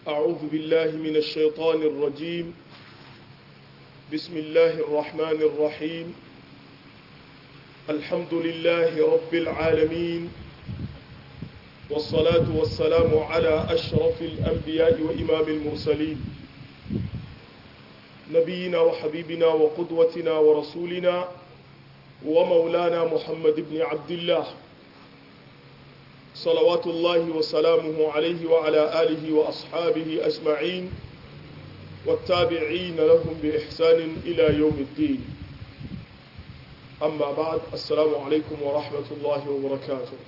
أعوذ بالله من الشيطان الرجيم بسم الله الرحمن الرحيم الحمد لله رب العالمين والصلاة والسلام على أشرف الأنبياء وإمام المرسلين نبينا وحبيبنا وقدوتنا ورسولنا ومولانا محمد بن عبد الله صلوات الله وسلامه عليه وعلى آله وأصحابه أجمعين والتابعين لهم بإحسان إلى يوم الدين أما بعد السلام عليكم ورحمة الله وبركاته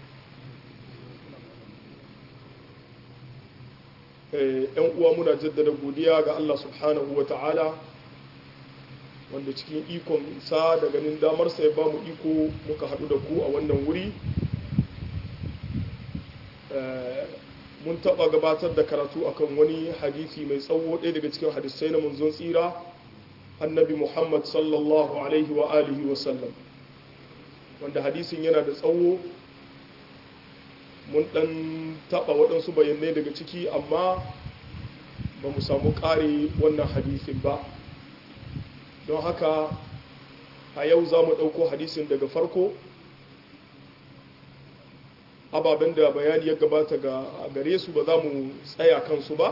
‘yan uwa muna jaddada godiya ga Allah subhanahu wa ta'ala wanda cikin ikon sa da ganin damarsa ya ba mu iko muka haɗu da ku a wannan wuri mun taɓa gabatar da karatu akan wani hadisi mai tsawo ɗaya daga cikin hadisai na munzon tsira annabi muhammad sallallahu alaihi wa alihi wa sallam wanda hadisin yana da tsawo mun ɗan taɓa waɗansu bayanai daga ciki amma ba mu samu ƙare wannan hadisin ba don haka a yau za mu ɗauko hadisin daga farko ababen da bayani ya gabata ga gare su ba za mu tsaya kansu ba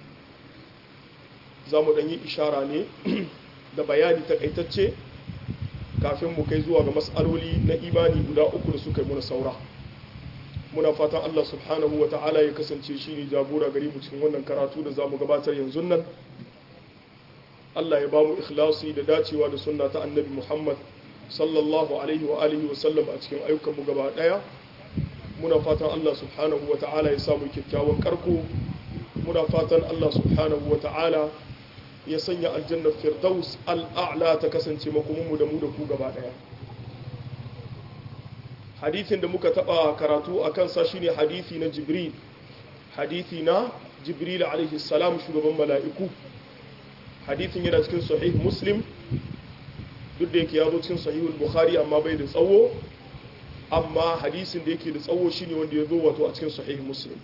za mu ɗanyi ishara ne da bayani takaitacce kafin mu kai zuwa ga matsaloli na imani guda uku da suka yi muna saura muna fatan Allah subhanahu wa ta'ala ya kasance shi ne jagora gari mu cikin wannan karatu da za mu gabatar yanzu nan Allah ya ba mu ikhlasi da dacewa da sunna ta annabi Muhammad sallallahu alaihi wa alihi wa sallam a cikin ayyukanmu gaba daya muna fatan Allah subhanahu wa ta'ala ya samu kyakkyawan karko muna fatan Allah subhanahu wa ta'ala ya sanya aljannar firdaus al'a'la ta kasance makomanmu da mu da ku gaba daya hadithin da muka taba karatu a kansa shine hadithi na jibril hadithi na jibril alaihi salam shugaban mala'iku hadithin yana cikin sahih muslim duk da yake ya zo cikin sahihul bukhari amma bai da tsawo amma hadisin da yake da tsawo shine wanda ya zo wato a cikin sahih muslim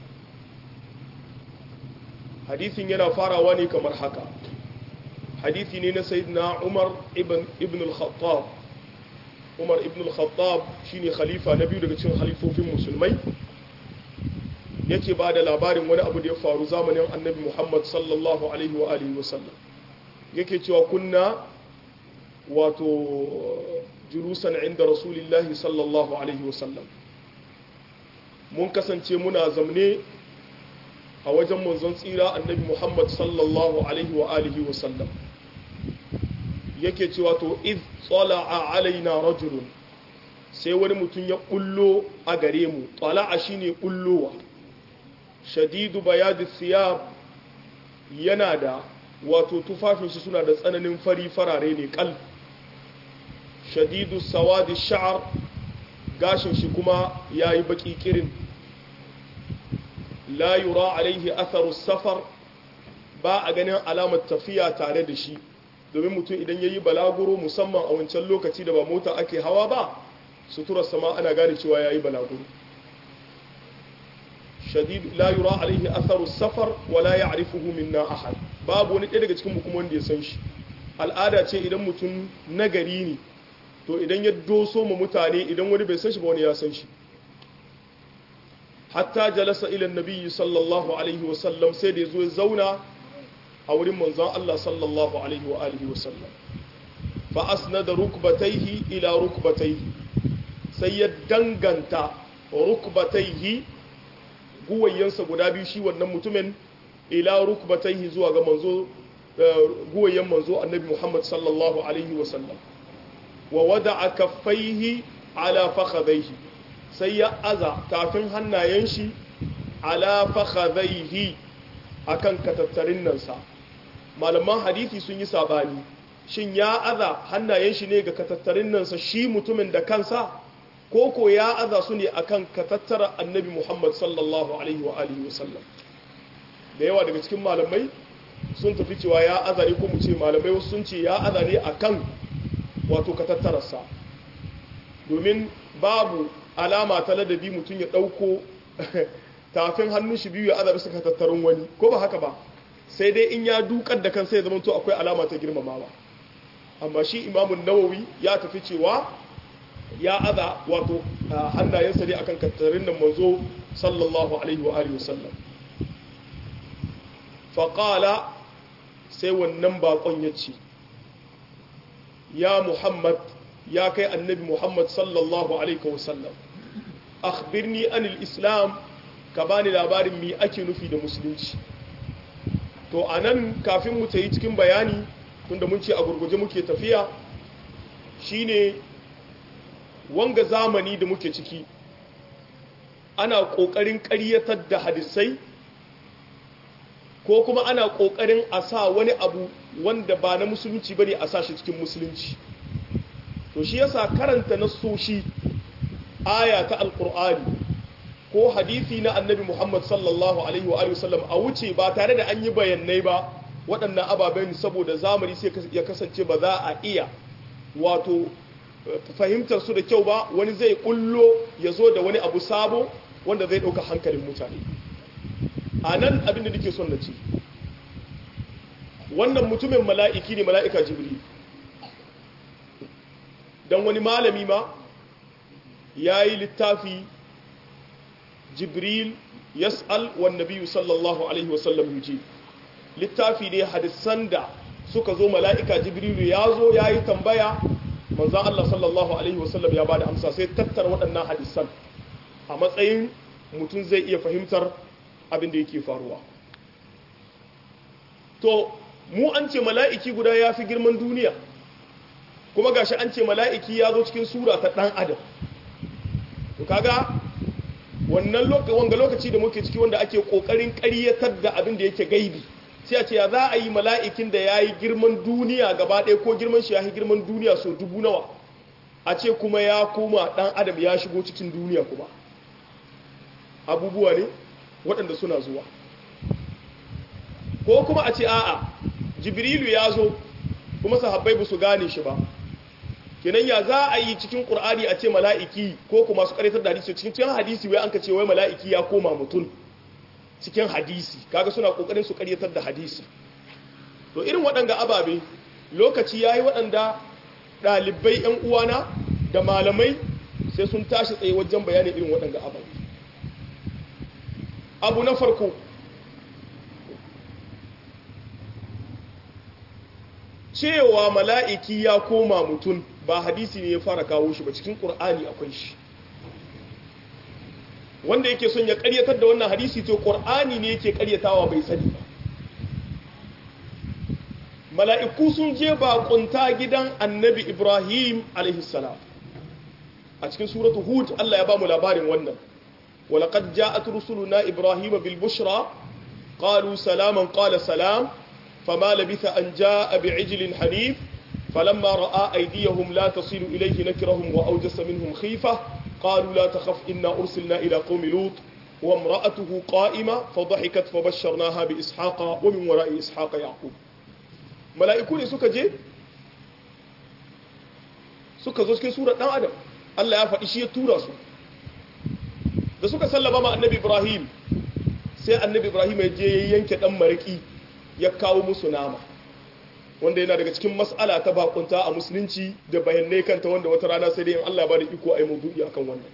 hadithin yana farawa ne kamar haka hadithi ne na sayyidina umar ibn ibn al-khattab umar ibn al-khattab shine khalifa na biyu daga cikin khalifofin musulmai yake ba da labarin wani abu da ya faru zamanin annabi muhammad sallallahu alaihi wa alihi wasallam yake cewa kunna wato julusan inda rasulillahi sallallahu alaihi wasallam mun kasance muna zamne a wajen manzon tsira annabi muhammad sallallahu alaihi wa alihi wasallam yake cewa to iz tsala'a alaina rajulun sai wani mutum ya kullo a gare mu tsala'a shine kullowa shadidu bayadi siyab yana da wato tufafinsu suna da tsananin fari farare ne kal shadidu sawadi sha'ar gashin shi kuma ya yi baki kirin la yura alaihi atharu safar ba a ganin alamar tafiya tare da shi domin mutum idan ya yi balaguro musamman a wancan lokaci da ba mota ake hawa ba suturar sama ana gane cewa ya yi balaguro shadid la yura alaihi atharu safar wala ya'rifuhu minna ahad babu wani ɗaya daga cikin kuma wanda ya san shi al'ada ce idan mutum nagari ne to idan ya doso ma mutane idan wani bai san shi ba wani ya san shi hatta jalasa ila nabiyyi sallallahu alaihi wa sallam sai da ya zo ya zauna a wurin manzon Allah sallallahu alaihi wa alihi wa sallam fa asnada rukbatayhi ila rukbatayhi sai ya danganta rukbatayhi guwayensa guda biyu shi wannan mutumin ila rukbatayhi zuwa ga manzo guwayen manzo annabi Muhammad sallallahu alaihi wa sallam wa wada'a kaffaihi ala fakhadhaihi sai ya aza tafin hannayen shi ala fakhadhaihi akan katattarin nan sa malaman hadisi sun yi sabani shin ya aza hannayen shi ne ga katattarin nan sa shi mutumin da kansa ko ko ya aza su ne akan katattara annabi Muhammad sallallahu alaihi wa alihi wasallam da yawa daga cikin malamai sun tafi cewa ya aza ne ko mu ce malamai wasu sun ce ya aza ne akan wato katattararsa domin babu alama ta ladabi mutum ya ɗauko tafin hannun shi biyu ya aza bisa katattarun wani ko ba haka ba sai dai in ya dukar da kansa ya zamanto akwai alama ta girmamawa amma shi imamun nawawi ya tafi cewa ya aza wato hannayensa ne akan kattarin nan manzo sallallahu alaihi wa alihi wasallam faƙala sai wannan bakon ya ce ya muhammad ya kai annabi muhammad sallallahu alaihi wasallam akhbirni anil islam ka bani labarin mi ake nufi da musulunci to anan kafin mu yi cikin bayani tunda mun ce a gurguje muke tafiya shine wanga zamani da muke ciki ana ƙoƙarin ƙaryatar da hadisai ko kuma ana ƙoƙarin a sa wani abu wanda ba na musulunci ba ne a sa shi cikin musulunci to shi yasa karanta nassoshi aya ta alƙur'ani ko hadisi na annabi muhammad sallallahu alaihi wa sallam a wuce ba tare da an yi bayanai ba waɗannan ababen saboda zamani sai ya kasance ba za a iya wato fahimtar su da kyau ba wani zai kullo ya zo da wani abu sabo wanda zai ɗauka hankalin mutane a nan abin da nake son na ce wannan mutumin mala'iki ne mala'ika jibril don wani malami ma ya yi littafi jibril yas'al wan nabiyu sallallahu alaihi wasallam yuji littafi ne hadisan da suka zo mala'ika jibrilu ya zo ya yi tambaya manzan Allah sallallahu alaihi wasallam ya ba da amsa sai tattara waɗannan hadisan a matsayin mutum zai iya fahimtar abin da yake faruwa to mu an ce mala'iki guda ya fi girman duniya kuma gashi an ce mala'iki ya zo cikin sura ta ɗan adam to kaga wannan wanga lokaci da muke ciki wanda ake ƙoƙarin ƙaryatar da abin da yake gaibi sai a ce ya za a yi mala'ikin da ya yi girman duniya gaba ɗaya ko girman shi ya yi girman duniya so dubu nawa a ce kuma ya koma ɗan adam ya shigo cikin duniya kuma abubuwa ne waɗanda suna zuwa ko kuma a ce a'a jibrilu ya zo kuma sahabbai ba su gane shi ba kenan ya za a yi cikin ƙur'ani a ce mala'iki ko kuma su ƙarfitar da hadisi cikin cikin hadisi wai an ka ce wai mala'iki ya koma mutum cikin hadisi kaga suna ƙoƙarin su ƙaryatar da hadisi to irin waɗanga ababe lokaci ya yi waɗanda ɗalibai 'yan uwana da malamai sai sun tashi tsaye wajen bayanin irin waɗanga ababe abu na farko cewa mala'iki ya koma mutum ba hadisi ne ya fara kawo shi ba cikin ƙur'ani akwai shi wanda yake son ya ƙaryatar da wannan hadisi to ƙur'ani ne yake ƙaryatawa bai sani ba mala'iku sun je baƙunta gidan annabi ibrahim alaihissalam a cikin suratu hud allah ya ba mu labarin wannan ولقد جاءت رسلنا إبراهيم بالبشرى قالوا سلاما قال سلام فما لبث أن جاء بعجل حنيف فلما رأى أيديهم لا تصل إليه نكرهم وأوجس منهم خيفة قالوا لا تخف إنا أرسلنا إلى قوم لوط وامرأته قائمة فضحكت فبشرناها بإسحاق ومن وراء إسحاق يعقوب ملائكون سكا جي سكا زوجك سورة نام آدم الله يفعل إشي يتورا سورة da suka sallama ma annabi ibrahim sai annabi ibrahim ya je ya yanke dan mariki ya kawo musu nama wanda yana daga cikin mas'ala ta bakunta a musulunci da bayanai kanta wanda wata rana sai dai in Allah ba da iko a yi maudu'i akan wannan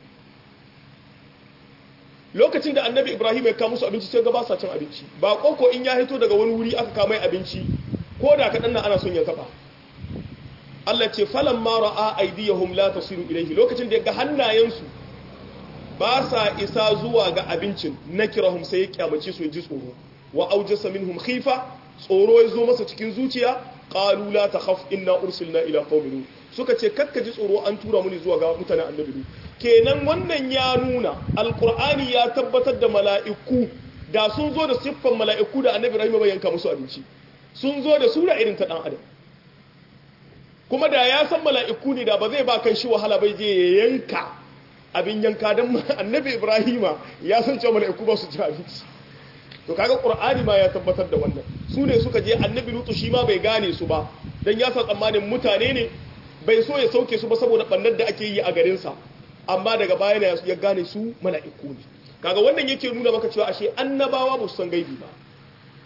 lokacin da annabi ibrahim ya kawo musu abinci sai ga ba sa cin abinci ba koko in ya hito daga wani wuri aka kama abinci ko da kaɗan nan ana son ya taba Allah ce falamma ra'a aydiyahum la tasiru ilayhi lokacin da ya ga hannayensu ba sa isa zuwa ga abincin na kirahum sai ya kyamace su ji tsoro wa aujasa minhum khifa tsoro ya zo masa cikin zuciya qalu la takhaf inna ursilna ila qaumin lut suka ce kakka ji tsoro an tura mu ne zuwa ga mutanen annabi lut kenan wannan ya nuna alqur'ani ya tabbatar da mala'iku da sun zo da siffan mala'iku da annabi rahima bai yanka musu abinci sun zo da sura irin ta dan adam kuma da ya san mala'iku ne da ba zai ba kan shi wahala bai je ya yanka abin yanka don annabi ibrahima ya san cewa mala'iku ba su ci abinci to kaga qur'ani ma ya tabbatar da wannan su ne suka je annabi lutu shi ma bai gane su ba dan ya sa tsammanin mutane ne bai so ya sauke su ba saboda bannar da ake yi a garin sa amma daga baya ne ya gane su mala'iku ne kaga wannan yake nuna maka cewa ashe annabawa ba su san gaibi ba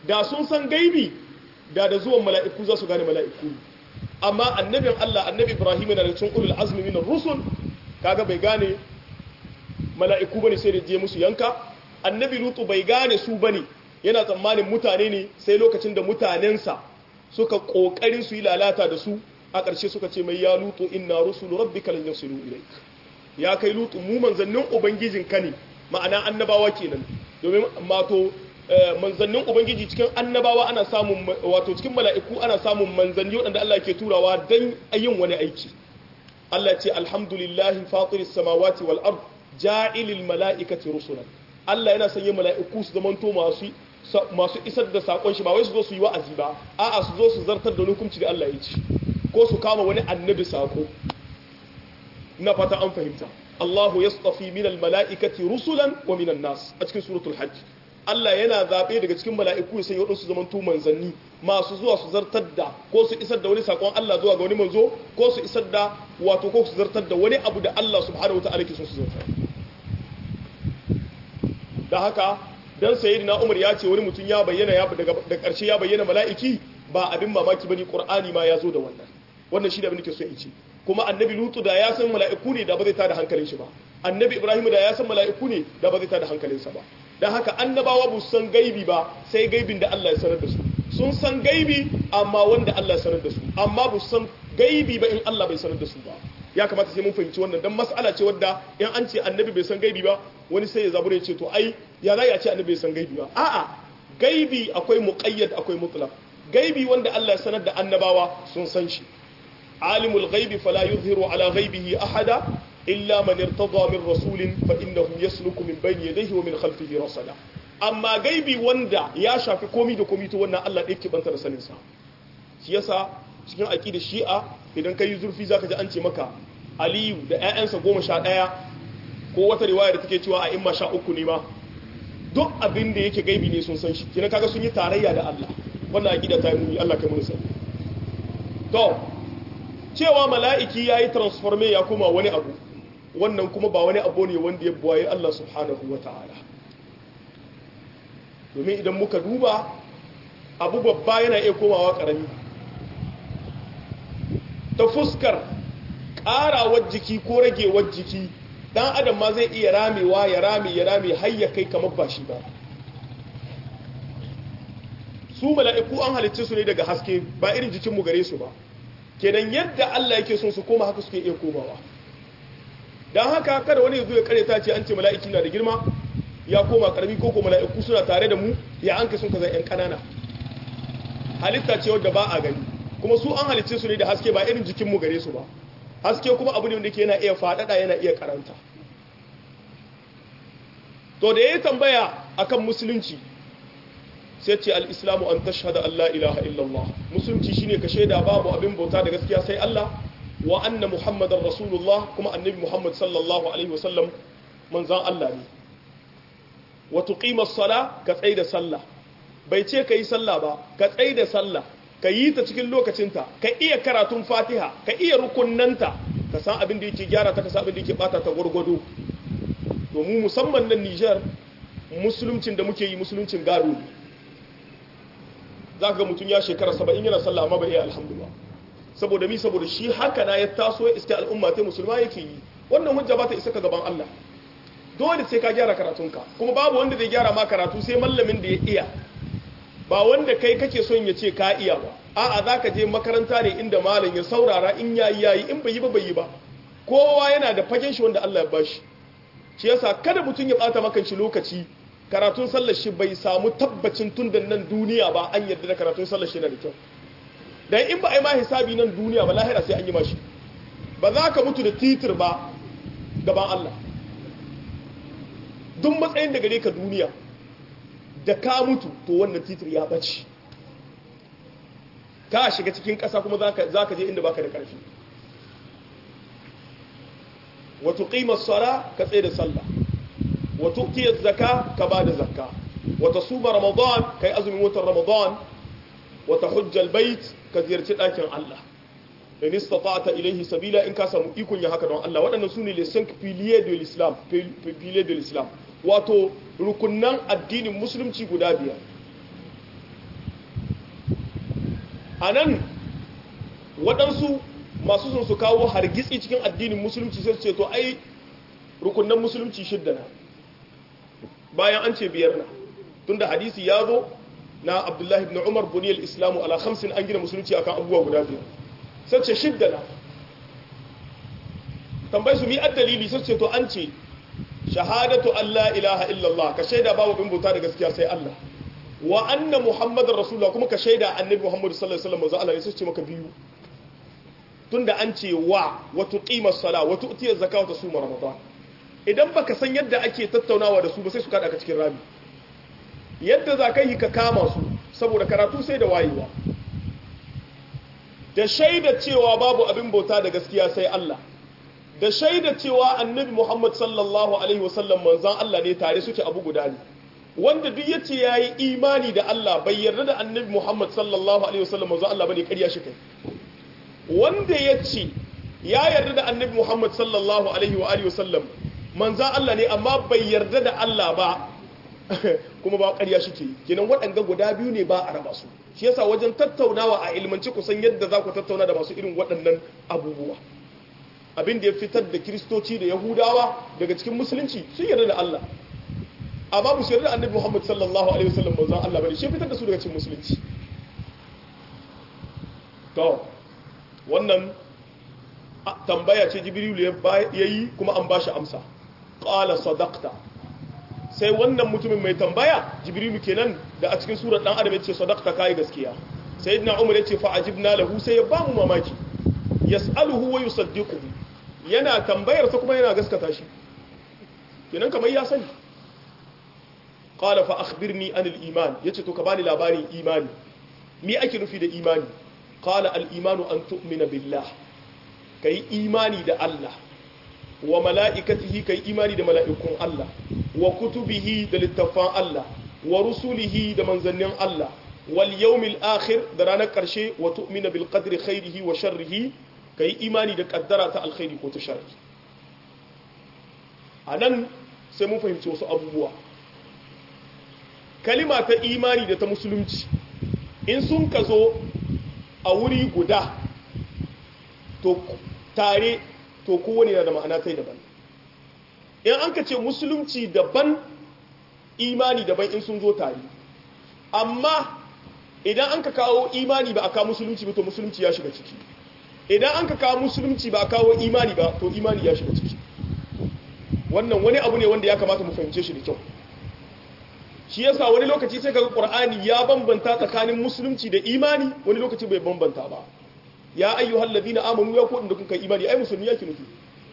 da sun san gaibi da da zuwan mala'iku za su gane mala'iku amma annabin Allah annabi Ibrahim yana da cikin ulul azmi min rusul kaga bai gane mala'iku bane sai da je musu yanka annabi Lutu bai gane su bane yana tsammanin mutane ne sai lokacin da mutanensa suka kokarin su yi lalata da su a ƙarshe suka ce mai ya Lutu inna rusulu rabbika lan yasilu ilaik ya kai Lutu mu manzannin ubangijin ka ne ma'ana annabawa kenan domin mato manzannin ubangiji cikin annabawa ana samun wato cikin mala'iku ana samun manzanni waɗanda Allah ke turawa don yin wani aiki Allah ce alhamdulillahi fatiris samawati wal ard ja'ilil mala'ikati rusulan Allah yana sanya mala'iku su zamanto masu masu isar da sakon shi ba wai su zo su yi wa'azi ba a'a su zo su zartar da hukunci da Allah ya ci ko su kama wani annabi sako na fata an fahimta Allahu yastafi minal mala'ikati rusulan wa minan nas a cikin suratul hajj Allah yana zaɓe daga cikin mala'iku ya sanya waɗansu zaman manzanni masu zuwa su zartar da ko su isar da wani saƙon Allah zuwa ga wani manzo ko su isar da wato ko su zartar da wani abu da Allah subhanahu wa ta'ala ke son su zartar da haka dan sayyidina Umar ya ce wani mutum ya bayyana ya daga da ƙarshe ya bayyana mala'iki ba abin mamaki bane Qur'ani ma ya zo da wannan wannan shi da abin da ke so in ce kuma annabi Lutu da ya san mala'iku ne da ba zai tada hankalin shi ba annabi Ibrahim da ya san mala'iku ne da ba zai tada hankalinsa ba don haka annabawa ba su san gaibi ba sai gaibin da Allah ya sanar da su sun san gaibi amma wanda Allah ya sanar da su amma ba su san gaibi ba in Allah bai sanar da su ba ya kamata sai mun fahimci wannan dan mas'ala ce wadda in an ce annabi bai san gaibi ba wani sai ya zabure ya ce to ai ya za ya ce annabi bai san gaibi ba a'a gaibi akwai muqayyad akwai mutlaq gaibi wanda Allah ya sanar da annabawa sun san shi alimul ghaibi fala yuzhiru ala ghaibihi ahada إلا من ارتضى من رسول فإنه يسلك من بين يديه ومن خلفه رصدا amma gaibi wanda ya shafi komi da komi to wannan Allah ɗaya banta da sanin sa shi yasa cikin aqida shi'a idan kai zurfi zaka ji an ce maka Aliyu da ƴaƴansa goma sha ɗaya ko wata riwaya da take cewa a imma sha uku ne ma duk abin da yake gaibi ne sun san shi kina kaga sun yi tarayya da Allah wannan aqida ta yi muni Allah kai mun sani to cewa mala'iki yayi transforme ya koma wani abu wannan kuma ba wani abu ne wanda ya buwaye Allah subhanahu wa ta'ala domin idan muka duba abu babba yana iya komawa ƙarami ta fuskar ƙarawar jiki ko ragewar jiki ɗan adam ma zai iya ramewa ya rame ya rame har ya kai kamar ba shi ba su mala'iku an halicce su ne daga haske ba irin jikinmu gare su ba kenan yadda Allah yake son su koma haka suke iya komawa don haka kada wani ya zo ya kare ta ce an ce mala'iki na da girma ya koma karami ko ko mala'iku suna tare da mu ya an sun kaza yan kanana halitta ce wadda ba a gani kuma su an halicce su ne da haske ba irin jikin mu gare su ba haske kuma abu ne wanda ke yana iya faɗaɗa yana iya karanta to da ya tambaya akan musulunci sai ce al-islamu an tashhada an la ilaha illallah musulunci shine ka shaida babu abin bauta da gaskiya sai Allah wa anna muhammadar rasulullah kuma annabi muhammad sallallahu alaihi wasallam manzan Allah ne wa tuqima sala ka tsaida sallah bai ce ka yi sallah ba ka tsaida sallah ka yi ta cikin lokacinta ka iya karatun fatiha ka iya rukunnanta ka san abin da yake gyara ta ka san abin da yake bata ta gwargwado domin musamman nan Niger musuluncin da muke yi musuluncin gado ne za ka ga mutum ya shekara saba'in yana sallah amma bai iya alhamdulillah saboda mi saboda shi haka na ya taso ya iska al'umma ta musulma yake yi wannan hujja ba ta isa ka gaban Allah dole sai ka gyara karatunka kuma babu wanda zai gyara ma karatu sai mallamin da ya iya ba wanda kai kake son ya ce ka iya ba a'a za ka je makaranta ne inda malam ya saurara in yayi yayi in bai yi ba bai yi ba kowa yana da fagen shi wanda Allah ya bashi shi yasa kada mutum ya bata maka shi lokaci karatun sallar shi bai samu tabbacin tun da nan duniya ba an yarda da karatun sallar shi na da kyau dan in ba a yi ma hisabi nan duniya ba lahira sai an yi mashi ba za ka mutu da titir ba gaban Allah duk matsayin da gare ka duniya da ka mutu to wannan titir ya bace ka shiga cikin ƙasa kuma za ka je inda baka da ƙarfi wato ƙimar sara ka tsaye da sallah wato ƙiyar zaka ka ba da zakka wata suma ramadan ka yi azumin watan ramadan wata hujjal bait ka ziyarci ɗakin Allah in istata'ta ilaihi sabila in ka samu ikon ya haka don Allah waɗannan su ne les cinq piliers de l'islam piliers de l'islam wato rukunnan addinin musulunci guda biyar a nan waɗansu masu sun su kawo hargitsi cikin addinin musulunci sai su ce to ai rukunan musulunci shidda na bayan an ce biyar na tunda hadisi ya zo na abdullahi ibn umar buniyar islamu ala khamsin an gina musulunci akan abubuwa guda biyar sai ce shidda na tambayi su mi dalili sai ce to an ce shahadatu Allah ilaha illallah ka shaida babu bin bauta da gaskiya sai Allah wa anna muhammadar rasulullah kuma ka shaida annabi muhammadu sallallahu alaihi wasallam manzo Allah ne sai ce maka biyu tunda an ce wa wa tuqimas sala wa tu'tiyaz zakata wa tasuma ramadan idan baka san yadda ake tattaunawa da su ba sai su kada ka cikin rami yadda za ka yi ka kama su saboda karatu sai da wayewa da shaida cewa babu abin bauta da gaskiya sai Allah da shaida cewa annabi Muhammad sallallahu alaihi wasallam manzon Allah ne tare suke abu guda ne wanda duk yace yayi imani da Allah bai yarda da annabi Muhammad sallallahu alaihi wasallam manzon Allah bane ƙarya shi kai wanda yace ya yarda da annabi Muhammad sallallahu alaihi wa alihi wasallam manzon Allah ne amma bai yarda da Allah ba kuma ba ƙarya shi ke kenan waɗanga guda biyu ne ba a raba su shi yasa wajen tattaunawa a ilmanci kusan yadda za ku tattauna da masu irin waɗannan abubuwa abin da ya fitar da kiristoci da yahudawa daga cikin musulunci sun yarda da Allah amma ba su yarda da annabi Muhammad sallallahu alaihi wasallam manzon Allah bane shi fitar da su daga cikin musulunci to wannan tambaya ce Jibril ya yi kuma an bashi amsa qala sadaqta sai wannan mutumin mai tambaya Jibril kenan da a cikin surar dan adam yace sadaqta kai gaskiya sayyidina Umar yace fa ajibna lahu sai ya ba mu mamaki yas'aluhu wa yusaddiquhu yana tambayar sa kuma yana gaskata shi kenan kamar ya sani qala fa akhbirni an al-iman yace to ka bani labarin imani me ake nufi da imani qala al-imanu an tu'mina billah kai imani da Allah wa mala'ikatihi kai imani da mala'ikun Allah wa kutubihi da littafan Allah wa rusulihi da manzannin Allah wal yawmil akhir da ranar karshe wa tu'mina bil qadri khairihi wa sharrihi ka yi imani da kaddara ta alkhairi ko ta shari a nan sai mun fahimci wasu abubuwa kalima ta imani da ta musulunci in sun ka zo a wuri guda to tare to kowane na da ma'ana ta daban in an ka ce musulunci daban imani daban in sun zo tare amma idan an ka kawo imani ba a kawo musulunci ba to musulunci ya shiga ciki idan an ka kawo musulunci ba a kawo imani ba to imani ya shiga ciki wannan wani abu ne wanda ya kamata mu fahimce shi da kyau shi yasa wani lokaci sai kaga qur'ani ya bambanta tsakanin musulunci da imani wani lokaci bai bambanta ba ya ayyuhal ladina amanu ya kodin da kuka imani ai musulmi yake nufi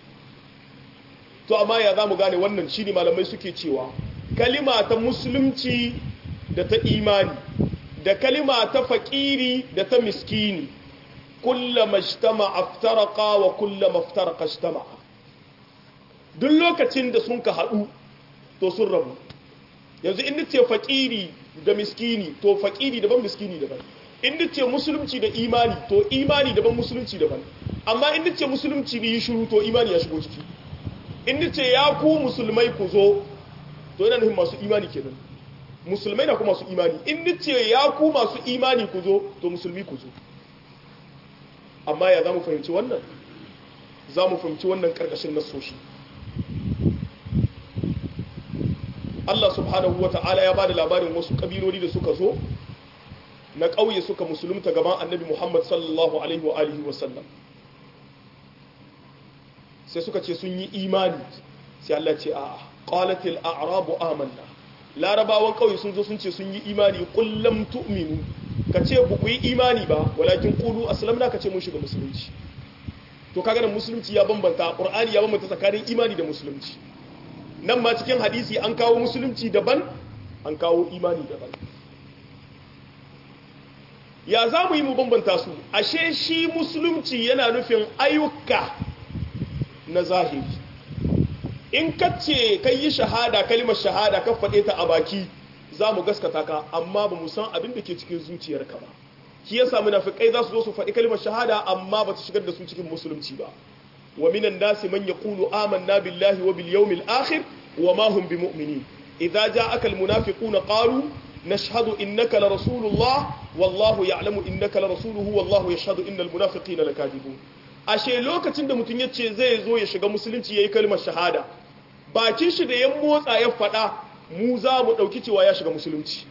to amma ya zamu gane wannan shine malamai suke cewa kalima ta musulunci da ta imani da kalima ta fakiri da ta miskini kullama ijtama aftaraqa wa kullama aftaraqa ijtama duk lokacin da sun ka hadu to sun rabu yanzu in nace fakiri da miskini to fakiri daban miskini daban in nace musulunci da imani to imani daban musulunci daban amma in nace musulunci ne shiru to imani ya shigo ciki in nace ya ku musulmai ku zo to yana nufin masu imani kenan musulmai na kuma masu imani in nace ya ku masu imani ku zo to musulmi ku zo amma ya za mu fahimci wannan za mu fahimci wannan karkashin nasoshi Allah subhanahu wa ta'ala ya ba da labarin wasu ƙabiloli da suka zo na ƙauye suka musulunta gaban annabi Muhammad sallallahu alaihi wa alihi wa sallam sai suka ce sun yi imani sai Allah ce a qalatil a'rabu amanna larabawan ƙauye sun zo sun ce sun yi imani qul lam tu'minu ka ce ba ku yi imani ba walakin qulu aslamna ka ce mun shiga musulunci to kaga nan musulunci ya bambanta qur'ani ya bambanta tsakanin imani da musulunci nan ma cikin hadisi an kawo musulunci daban an kawo imani daban ya za mu yi mu bambanta su ashe shi musulunci yana nufin ayyuka na zahiri in ka ce kai yi shahada kalimar shahada ka faɗe ta a baki za mu gaskata ka amma ba mu san abin da ke cikin zuciyarka ba shi yasa munafikai za su zo su faɗi kalimar shahada amma ba ta shigar da su cikin musulunci ba wa minan nasi man yaqulu amanna billahi wa bil yawmil akhir wa ma hum bimu'minin idza ja'aka al munafiquna qalu nashhadu innaka la rasulullah wallahu ya'lamu innaka la rasuluhu wallahu yashhadu innal munafiqina lakadibun ashe lokacin da mutum yace zai zo ya shiga musulunci yayi kalmar shahada bakin shi da ya motsa ya fada mu za mu dauki cewa ya shiga musulunci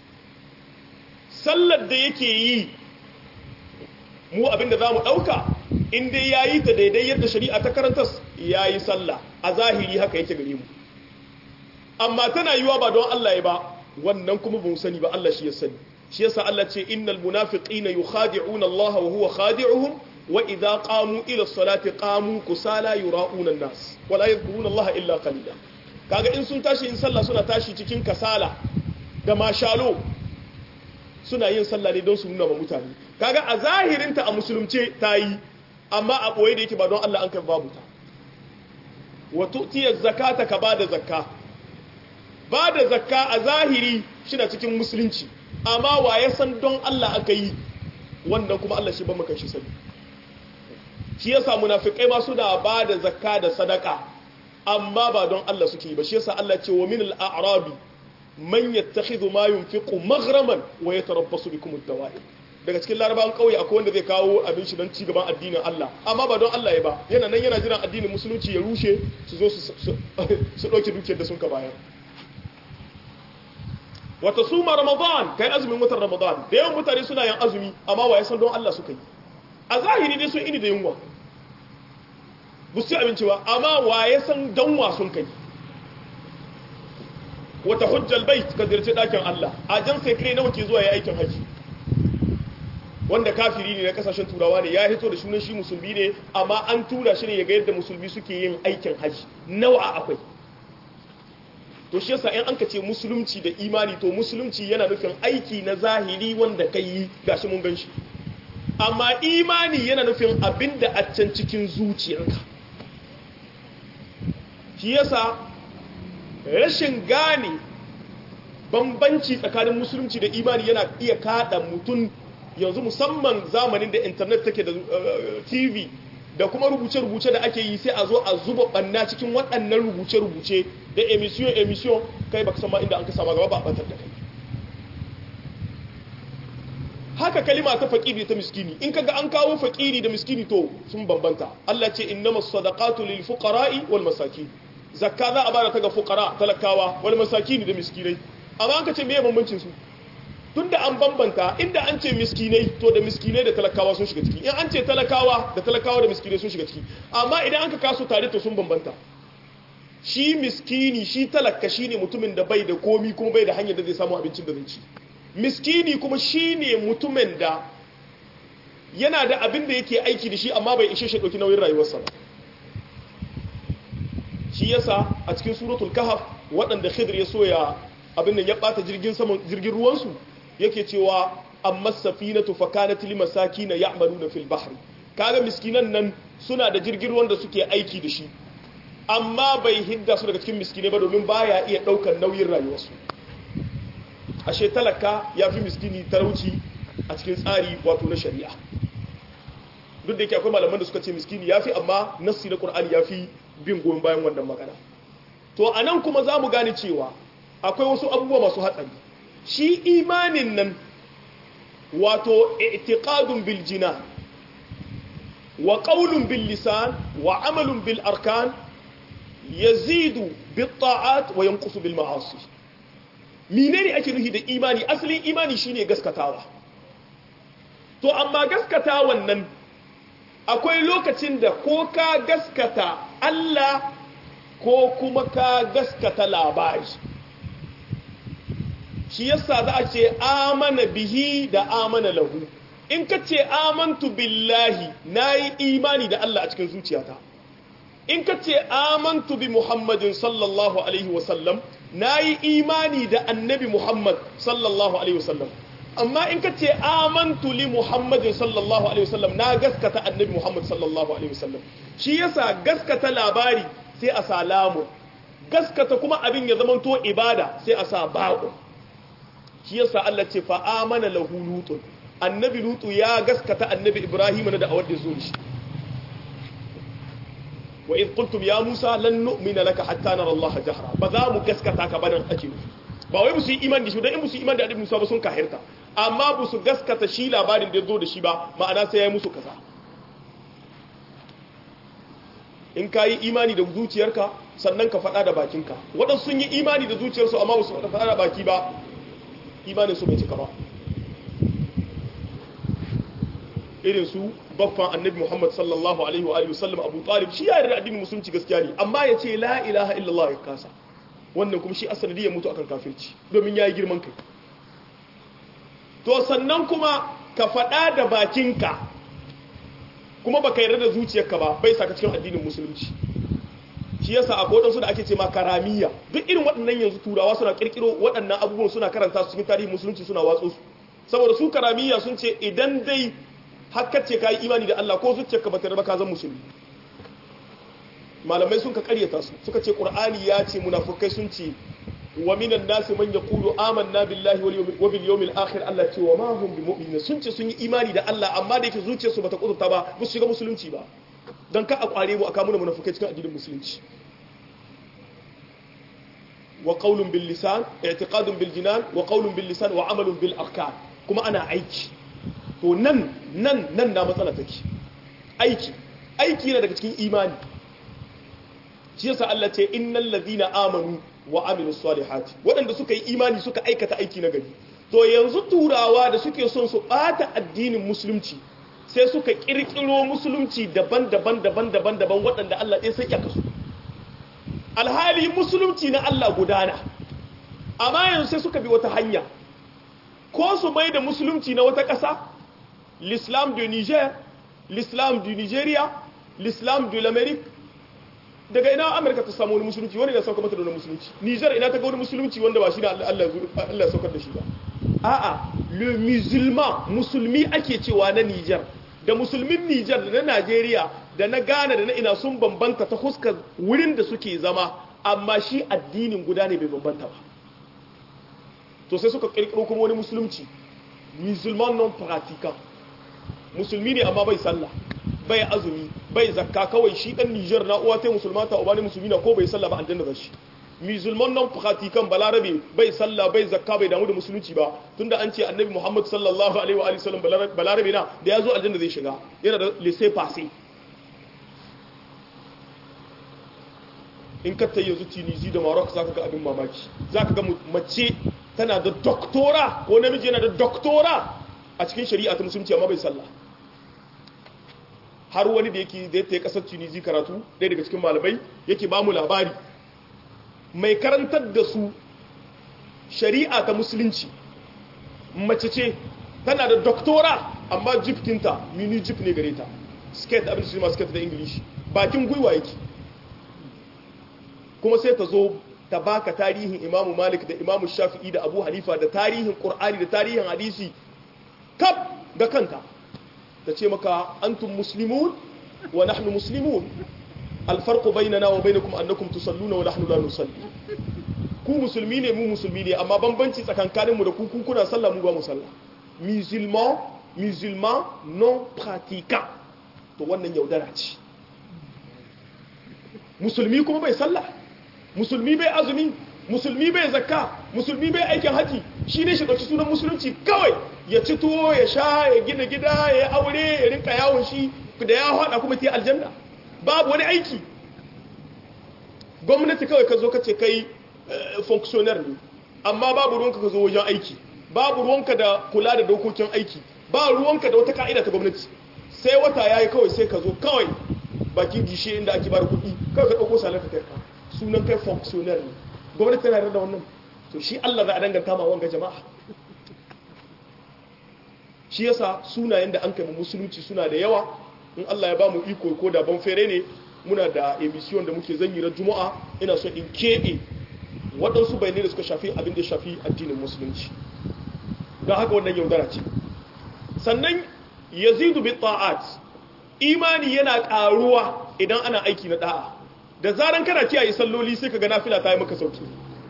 sallar da yake yi mu abinda za mu dauka in dai yayi ta daidai yadda shari'a ta karanta yayi sallah a zahiri haka yake gare mu amma tana yiwa ba don Allah ya ba wannan kuma ba mu sani ba Allah shi ya sani shi yasa Allah ce innal munafiqina yukhadi'una Allah wa huwa khadi'uhum wa idza qamu ila salati qamu kusala yura'una an-nas wa la yadhkuruna Allah illa qalila kaga in sun tashi in sallah suna tashi cikin kasala da mashalo suna yin sallah ne don su nuna ma mutane kaga a zahirinta a musulunce ta yi amma a boye da yake ba don Allah an kai babu ta wa tu'tiyaz zakata ka bada zakka ba da zakka a zahiri shina cikin musulunci amma wa ya san don Allah aka yi wannan kuma Allah shi ba maka shi sani shi yasa munafikai ma suna ba da zakka da sadaka amma ba don Allah suke yi ba shi yasa Allah ce wa min al-a'rabi man yattakhidhu ma yunfiqu maghraman wa yatarabbasu bikum ad-dawa'i daga cikin larabawan kauye akwai wanda zai kawo abin shi don cigaban addinin Allah amma ba don Allah ya ba yana nan yana jiran addinin musulunci ya rushe su zo su ɗauke dukiyar da sun ka bayar wata suma ramadan kai azumin watan ramadan da yawan mutane suna yin azumi amma wa ya san don Allah suka yi a zahiri dai sun ini da yunwa bu su abinci ba amma wa ya san don wa sun kai wata hujjal bai ka zirce dakin Allah a jan sai kai nawa ke zuwa ya aikin haji wanda kafiri ne na kasashen turawa ne ya hito da sunan shi musulmi ne amma an tura shi ne ya ga yadda musulmi suke yin aikin haji nawa akwai to shi yasa in an ka ce musulunci da imani to musulunci yana nufin aiki na zahiri wanda kai yi gashi mun gan shi amma imani yana nufin abin da a can cikin zuciyarka shi yasa rashin gane bambanci tsakanin musulunci da imani yana iya kada mutum yanzu musamman zamanin da intanet take da tv da kuma rubuce-rubuce da ake yi sai a zo a zuba banna cikin waɗannan rubuce-rubuce da emission emission kai baka san ma inda an ka sama gaba ba a batar da kai haka kalima ta fakiri ta miskini in kaga an kawo fakiri da miskini to sun bambanta Allah ce innamas sadaqatu lil fuqara'i wal masakin zakka za a bada ta ga fuqara talakawa wal masakin da miskinai amma an ka ce meye bambancin su tunda an bambanta inda an ce miskinai to da miskinai da talakawa sun shiga ciki in an ce talakawa da talakawa da miskinai sun shiga ciki amma idan an ka kaso tare to sun bambanta shi miskini shi talaka shine mutumin da bai da komi kuma bai da hanyar da zai samu abincin da zai ci miskini kuma shine mutumin da yana da abin da yake aiki da shi amma bai ishe shi dauki nauyin rayuwarsa ba shi yasa a cikin suratul kahf waɗanda khidr ya soya abin da ya bata jirgin saman jirgin ruwansu yake cewa amma safinatu fa kanat lil masakin ya'maluna fil bahri kaga miskinan nan suna da jirgin ruwan da suke aiki da shi amma bai hidda su daga cikin miskinai ba domin baya iya daukar nauyin rayuwarsu ashe talaka ya fi miskini talauci a cikin tsari wato na shari'a duk da yake akwai malaman da suka ce miskini ya fi amma nassi na qur'ani ya fi bin goyon bayan wannan magana to anan kuma za mu gane cewa akwai wasu abubuwa masu hatsari shi imanin nan wato i'tiqadun bil jinan wa qawlun bil lisan wa amalun bil arkan yazidu bit ta'at wa yanqusu bil ma'asi menene ake nufi da imani asalin imani shine gaskatawa to amma gaskatawan nan akwai lokacin da ko ka gaskata Allah ko kuma ka gaskata labari shi yasa za a ce amana bihi da amana lahu in ka ce amantu billahi na yi imani da Allah a cikin zuciyata in ka ce amantu bi muhammadin sallallahu alaihi wasallam na yi imani da annabi muhammad sallallahu alaihi wasallam amma in ka ce amantu li muhammadin sallallahu alaihi wasallam na gaskata annabi muhammad sallallahu alaihi wasallam shi yasa gaskata labari sai a sa lamu gaskata kuma abin ya zamanto ibada sai a sa ba'u shi yasa Allah ce fa amana lahu lutun annabi lutu ya gaskata annabi ibrahim da da'awar da zo shi wa id qultum ya musa lan nu'mina laka hatta nara Allah jahra ba za mu gaskata ka banan ake ba wai musu yi imani da shi dan in musu yi imani da annabi Musa ba sun kahirta amma ba su gaskata shi labarin da ya zo da shi ba ma'ana sai ya yi musu kaza in ka yi imani da zuciyarka sannan ka faɗa da bakinka waɗansu sun yi imani da zuciyarsu amma ba su faɗa da baki ba imanin su bai cika ba irin su baffan annabi Muhammad sallallahu alaihi wa alihi wasallam Abu Talib shi ya yarda addinin musulunci gaskiya ne amma ya ce la ilaha illallah ya kasa wannan kuma shi asali ya mutu akan kafirci domin yayi girman kai to sannan kuma ka faɗa da bakinka kuma baka yarda da zuciyarka ba bai saka cikin addinin musulunci shi yasa akwai wadansu da ake ce ma karamiya duk irin waɗannan yanzu turawa suna kirkiro waɗannan abubuwan suna karanta su cikin tarihin musulunci suna watso su saboda su karamiya sun ce idan dai hakkar ce ka yi imani da Allah ko zuciyarka ba ta raba ka zan musulmi malamai sun ka karyata su suka ce qur'ani ya ce munafukai sun ce wa minan nasi man yaqulu amanna billahi wa bil yawmil akhir Allah ce wa ma hum bimu'minin sun ce sun yi imani da Allah amma da yake zuciyarsu bata kudurta ba ba su shiga musulunci ba dan ka a kware mu aka muna munafukai cikin addinin musulunci wa qawlun bil lisan i'tiqadun bil jinan wa qawlun bil lisan wa amalun bil arkan kuma ana aiki to nan nan nan na matsala take aiki aiki na daga cikin imani shi yasa Allah ce innal ladina amanu wa amilus salihati waɗanda suka yi imani suka aikata aiki na gari to yanzu turawa da suke son su bata addinin musulunci sai suka kirkiro musulunci daban-daban daban-daban daban waɗanda Allah ɗaya sai ya kasu alhali musulunci na Allah gudana amma yanzu sai suka bi wata hanya ko su bai da musulunci na wata ƙasa l'islam du niger l'islam du nigeria l'islam de l'amérique daga ina amurka ta samu wani musulunci wani da sauka mata da wani musulunci niger ina ta ga wani musulunci wanda ba shi da allah ya saukar da shi ba a'a le musulman musulmi ake cewa na niger da musulmin niger da na nigeria da na ghana da na ina sun bambanta ta huskar wurin da suke zama amma shi addinin guda ne bai bambanta ba to sai suka kirkiro kuma wani musulunci musulman non pratiquant musulmi ne amma bai sallah bai azumi bai zakka kawai shi dan Niger na uwa tai musulmata uba ne musulmi na ko bai sallah ba aljanna da shi musulman non pratiquant balarabe bai sallah bai zakka bai damu da musulunci ba tunda an ce annabi Muhammad sallallahu alaihi wa alihi wasallam balarabe na da yazo aljanna zai shiga yana da laissez passer in ka tayi yanzu Tunisia da Morocco zaka ga abin mamaki zaka ga mace tana da doktora ko namiji yana da doktora a cikin shari'a ta musulunci amma bai sallah har wani da yake da ya kasar tunisi karatu ɗaya daga cikin malamai yake ba mu labari mai karantar da su shari'a ta musulunci mace ce tana da doktora amma jifkinta mini jif ne gare ta skate abin su ma skate da ingilishi bakin gwiwa yake kuma sai ta zo ta baka tarihin imamu malik da imamu shafi'i da abu hanifa da tarihin qur'ani da tarihin hadisi kaf da kanta ta ce maka antum muslimun wa nahnu muslimun alfarqu bainana wa bainakum annakum tusalluna wa nahnu la nusalli ku musulmi ne mu musulmi ne amma bambanci tsakankanin mu da ku ku kuna sallah mu ba mu sallah musulman musulman non pratiquant to wannan yaudara ce musulmi kuma bai sallah musulmi bai azumi musulmi bai zakka musulmi bai aikin haji shi ne shi ɗauki sunan musulunci kawai ya ci tuwo ya sha ya gina gida ya aure ya rinka yawon shi da ya haɗa kuma ta aljanna babu wani aiki gwamnati kawai ka zo ka ce kai functionnaire ne amma babu ruwanka ka zo wajen aiki babu ruwanka da kula da dokokin aiki ba ruwanka da wata ka'ida ta gwamnati sai wata yayi kawai sai ka zo kawai bakin gishe inda ake bada kuɗi kawai ka ɗauko salar ka kai ka sunan kai functionnaire ne gwamnati tana yarda da wannan to shi Allah za a danganta ma wanga jama'a shi yasa sunayen da an kai musulunci suna da yawa in Allah ya ba mu iko ko da ban fere ne muna da emission da muke zanyi na juma'a ina so in keɓe waɗansu bayanai da suka shafi abin da shafi addinin musulunci don haka wannan yaudara ce sannan yazidu bi ta'at imani yana ƙaruwa idan ana aiki na da'a da zaran kana kiyaye salloli sai ka ga nafila ta yi maka sauki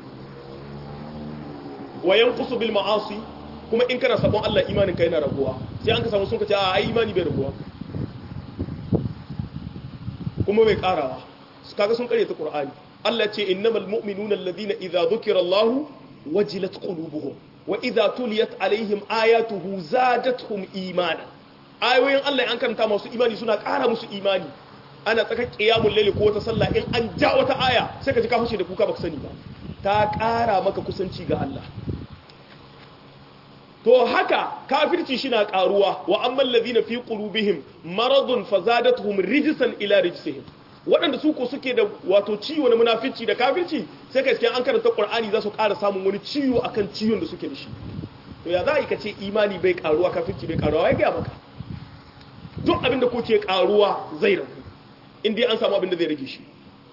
wa yanqusu bil ma'asi kuma in kana sabon Allah imanin ka yana raguwa sai an ka samu sun ka ce a ai imani bai raguwa kuma bai karawa kaga sun kare ta Qur'ani Allah ce innamal mu'minuna alladhina idza dhukira Allah wajilat qulubuhum wa idza tuliyat alaihim ayatuhu zadatuhum imana ayoyin Allah an karanta masu imani suna ƙara musu imani ana tsaka qiyamul layli ko wata sallah in an ja wata aya sai ka ji ka fashe da kuka baka sani ba ta ƙara maka kusanci ga Allah to haka kafirci shi na ƙaruwa wa amman ladhina fi qulubihim maradun fazadatuhum rijsan ila rijsihim waɗanda su ko suke da wato ciwo na munafici da kafirci sai ka cikin an karanta qur'ani za su ƙara samun wani ciwo akan ciwon da suke da shi to ya za a yi ka ce imani bai ƙaruwa kafirci bai ƙaruwa ya gaya maka duk abinda ko ke ƙaruwa zai ragu in dai an samu abinda zai rage shi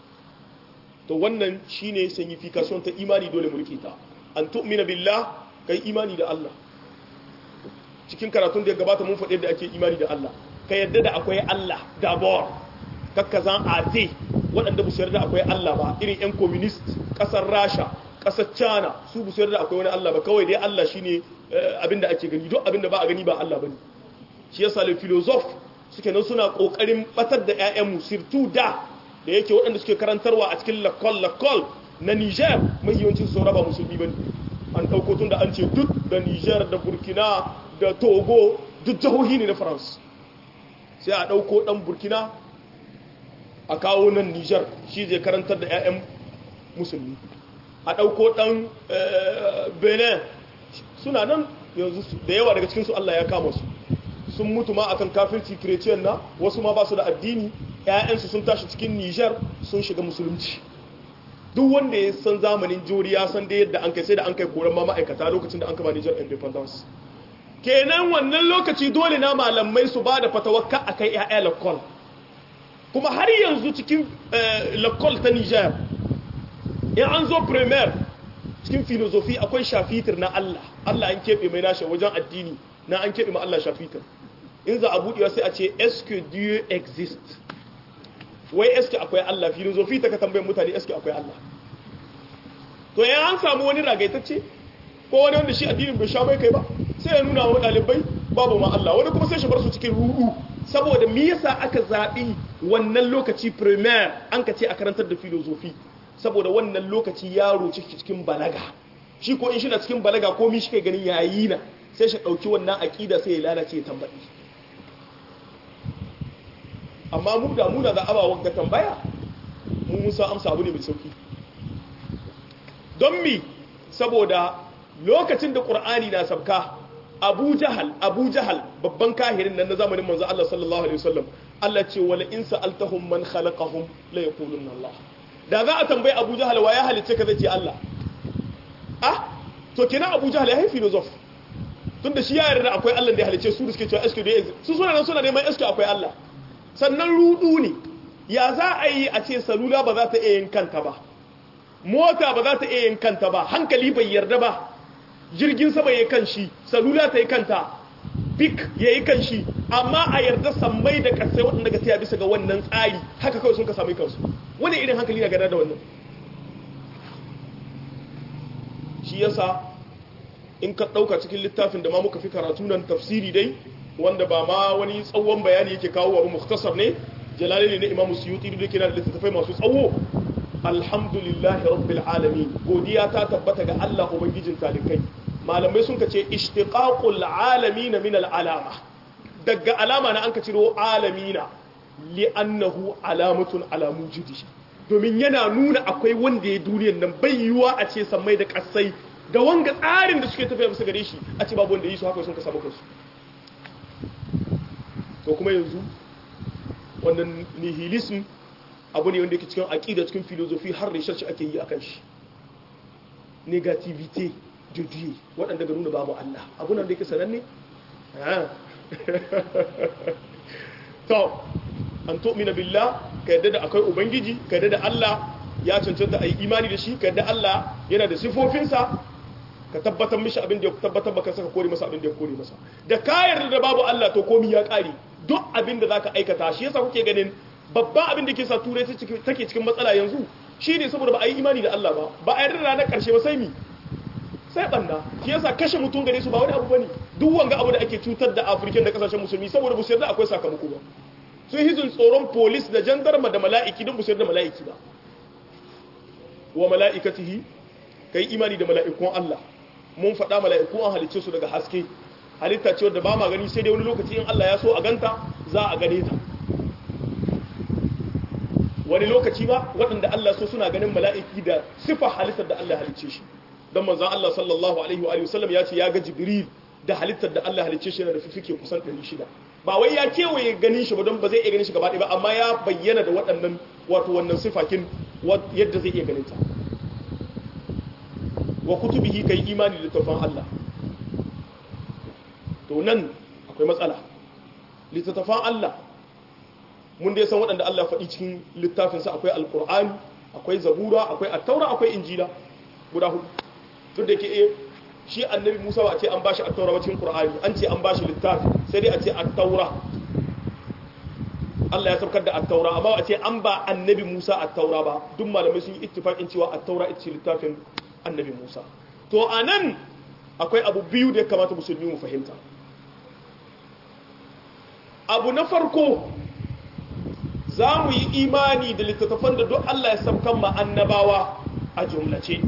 to wannan shine signification ta imani dole mu rike ta an tu'mina billah kai imani da Allah cikin karatun da ya gabata mun faɗi da ake imani da Allah ka yadda da akwai Allah dabor kakkazan ate waɗanda bu sayar da akwai Allah ba irin 'yan communist ƙasar rasha ƙasar china su bu sayar da akwai wani Allah ba kawai dai Allah shine abinda ake gani duk abinda ba a gani ba Allah bane shi yasa le philosoph suke nan suna kokarin batar da ƴaƴan mu sirtu da da yake waɗanda suke karantarwa a cikin lakol lakol na Niger mai yawancin su raba musulmi bane an ɗauko tun da an ce duk da Niger da Burkina da Togo duk jihohi ne na France sai a ɗauko ɗan Burkina a kawo nan Nijar shi zai karantar da 'ya'yan musulmi a ɗauko ɗan benin suna nan yanzu da yawa daga cikinsu Allah ya kama su sun mutu ma akan kafirci kireciyan na wasu ma ba su da addini 'ya'yansu sun tashi cikin Nijar sun shiga musulunci duk wanda ya san zamanin jori ya san da yadda an kai sai da an kai koran ma ma'aikata lokacin da an kama Nijar independence kenan wannan lokaci dole na malamai su ba da fatawakka a kai 'ya'ya lakol kuma har yanzu cikin lakol ta niger in an zo premier cikin filozofi akwai shafitir na allah allah an keɓe mai nashi wajen addini na an keɓe ma allah shafitir in za a buɗewa sai a ce eske dieu exist wai eske akwai allah filozofi ta ka tambayin mutane eske akwai allah to yan an samu wani ragaitacce ko wani wanda shi addinin bai sha mai kai ba sai ya nuna wa ɗalibai babu ma Allah wani kuma sai shi bar su cikin rudu saboda me yasa aka zaɓi wannan lokaci premier an ka ce a karantar da filozofi saboda wannan lokaci yaro ciki cikin balaga shi ko in shi na cikin balaga ko mi shi kai ganin yayi na sai shi ɗauki wannan aƙida sai ya lalace ya tambayi amma mu da muna da abawa ga tambaya mu musa amsa abu ne mai sauki don mi saboda lokacin da ƙur'ani na sabka abu jahal abu jahal babban kahirin nan na zamanin manzo Allah sallallahu alaihi wasallam Allah ce wala in sa'altahum man khalaqahum la yaqulunna Allah da za a tambayi abu jahal wa ya halice ka zai ce Allah ah to kenan abu jahal ya haifi filosof tunda shi ya yarda akwai Allah da ya halice su da suke cewa eske da su suna nan suna neman eske akwai Allah sannan rudu ne ya za a yi a ce salula ba za ta iya yin kanta ba mota ba za ta iya yin kanta ba hankali bai yarda ba jirgin sama ya kan shi salula ta yi kanta bik ya yi kan shi amma a yarda sammai da kasai waɗanda ga taya bisa ga wannan tsari haka kawai sun ka sami kansu wani irin hankali na gada da wannan shi yasa in ka ɗauka cikin littafin da ma muka fi karatu nan tafsiri dai wanda ba ma wani tsawon bayani yake kawo wa muktasar ne jalali ne na imamu suyuti da ke da littattafai masu tsawo alhamdulillahi rabbil alamin godiya ta tabbata ga Allah ubangijin talikai malamai sun kace ishtiqaqul alamin min al alama daga alama na an ka ciro alamina li'annahu alamatun ala mujidi domin yana nuna akwai wanda ya duniyar nan bai yiwa a ce sammai da kasai da wanga tsarin da suke tafiya bisa gare shi a ce babu wanda yi su haka sun ka samu kansu to kuma yanzu wannan nihilism abu ne wanda yake cikin aƙida cikin filozofi har research ake yi akan shi negativity de dieu waɗanda ga nuna babu Allah abu nan da yake sananne to an tu'mina billah ka yadda da akwai ubangiji ka yadda da Allah ya cancanta a yi imani da shi ka yadda Allah yana da sifofinsa ka tabbatar mishi abin da ya tabbatar baka saka kore masa abin da ya kore masa da ka yarda da babu Allah to komi ya kare duk abin da zaka aikata shi yasa kuke ganin babban abin da ke sa turai take cikin matsala yanzu shine saboda ba a yi imani da Allah ba ba a yarda da ranar karshe ba sai mi sai banda shi yasa kashe mutum gare su ba wani abu bane duk wanga abu da ake cutar da Afirka da kasashen musulmi saboda bu yarda akwai sakamako ba sun hizun tsoron polis da jandarma da mala'iki don bu yarda mala'iki ba wa mala'ikatihi kai imani da mala'ikun Allah mun faɗa mala'iku an halicce su daga haske halitta ce wadda ba ma gani sai dai wani lokaci in Allah ya so a ganta za a gane ta wani lokaci ba waɗanda Allah so suna ganin mala'iki da sifa halittar da Allah halicce shi don manzan Allah sallallahu alaihi wa sallam ya ce ya ga jibril da halittar da Allah halicce shi yana da fifike kusan 600 ba wai ya kewaye ganin shi ba don ba zai iya ganin shi gaba ɗaya ba amma ya bayyana da waɗannan wato wannan sifakin yadda zai iya ganin ta wa kutubihi kai imani da tafan Allah to nan akwai matsala littattafan Allah mun dai san waɗanda Allah faɗi cikin littafinsa akwai alƙur'ani akwai zabura akwai attaura akwai injila guda hudu duk da ke shi annabi Musa ba a ce an bashi attaura ba cikin Qur'ani an ce an bashi littafi sai dai a ce attaura Allah ya saukar da attaura amma ba a ce an ba annabi Musa attaura ba duk malamai sun yi ittifaqin cewa attaura ita ce littafin annabi Musa to anan akwai abu biyu da ya kamata musulmi mu fahimta abu na farko za mu yi imani da littattafan da duk Allah ya sabkan ma annabawa a jumlace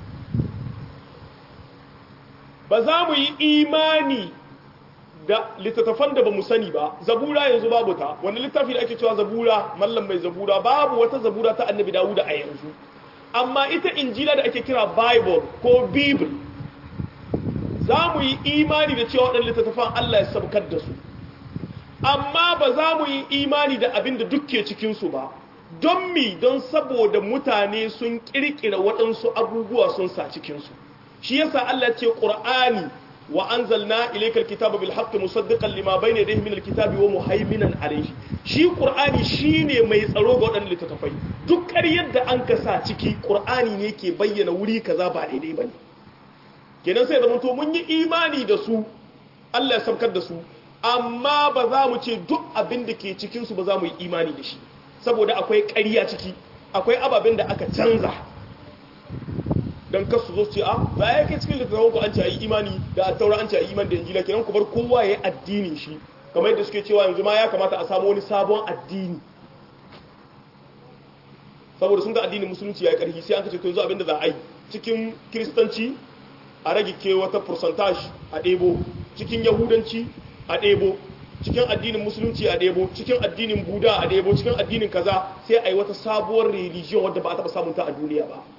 ba za mu yi imani da littattafan da ba mu sani ba zabura yanzu babu ta wani littafi da ake cewa zabura mallam mai zabura babu wata zabura ta annabi dawuda a yanzu amma ita injila da ake kira bible ko bible za mu yi imani da cewa waɗanda littattafan Allah ya sabkar da su amma ba za mu yi imani da abin da dukke cikinsu ba don mi don saboda mutane sun kirkira waɗansu abubuwa sun sa cikinsu shi yasa Allah ce ƙur'ani wa anzalna ilaykal kitaba bil haqqi musaddiqan lima bayna yadayhi min al kitabi wa muhaiminan alayhi shi ƙur'ani shine mai tsaro ga waɗannan littattafai duk ƙaryar da an kasa ciki ƙur'ani ne ke bayyana wuri kaza ba daidai bane kenan sai zama to mun yi imani da su Allah ya sabkar da su amma ba za mu ce duk abin da ke cikinsu ba za mu yi imani da shi saboda akwai ƙarya ciki akwai ababen da aka canza don kasu zo ce a za a yake cikin littattafan ku an ce a yi imani da a taura an ce a yi imani da injila kenan ku bar kowa ya yi addinin shi kamar yadda suke cewa yanzu ma ya kamata a samu wani sabon addini saboda sun ga addinin musulunci ya yi ƙarfi sai an ka ce to yanzu abin da za a yi cikin kiristanci a rage ke wata percentage a ɗebo cikin yahudanci a ɗebo cikin addinin musulunci a ɗebo cikin addinin buda a ɗebo cikin addinin kaza sai a yi wata sabuwar religion wadda ba a taɓa samunta a duniya ba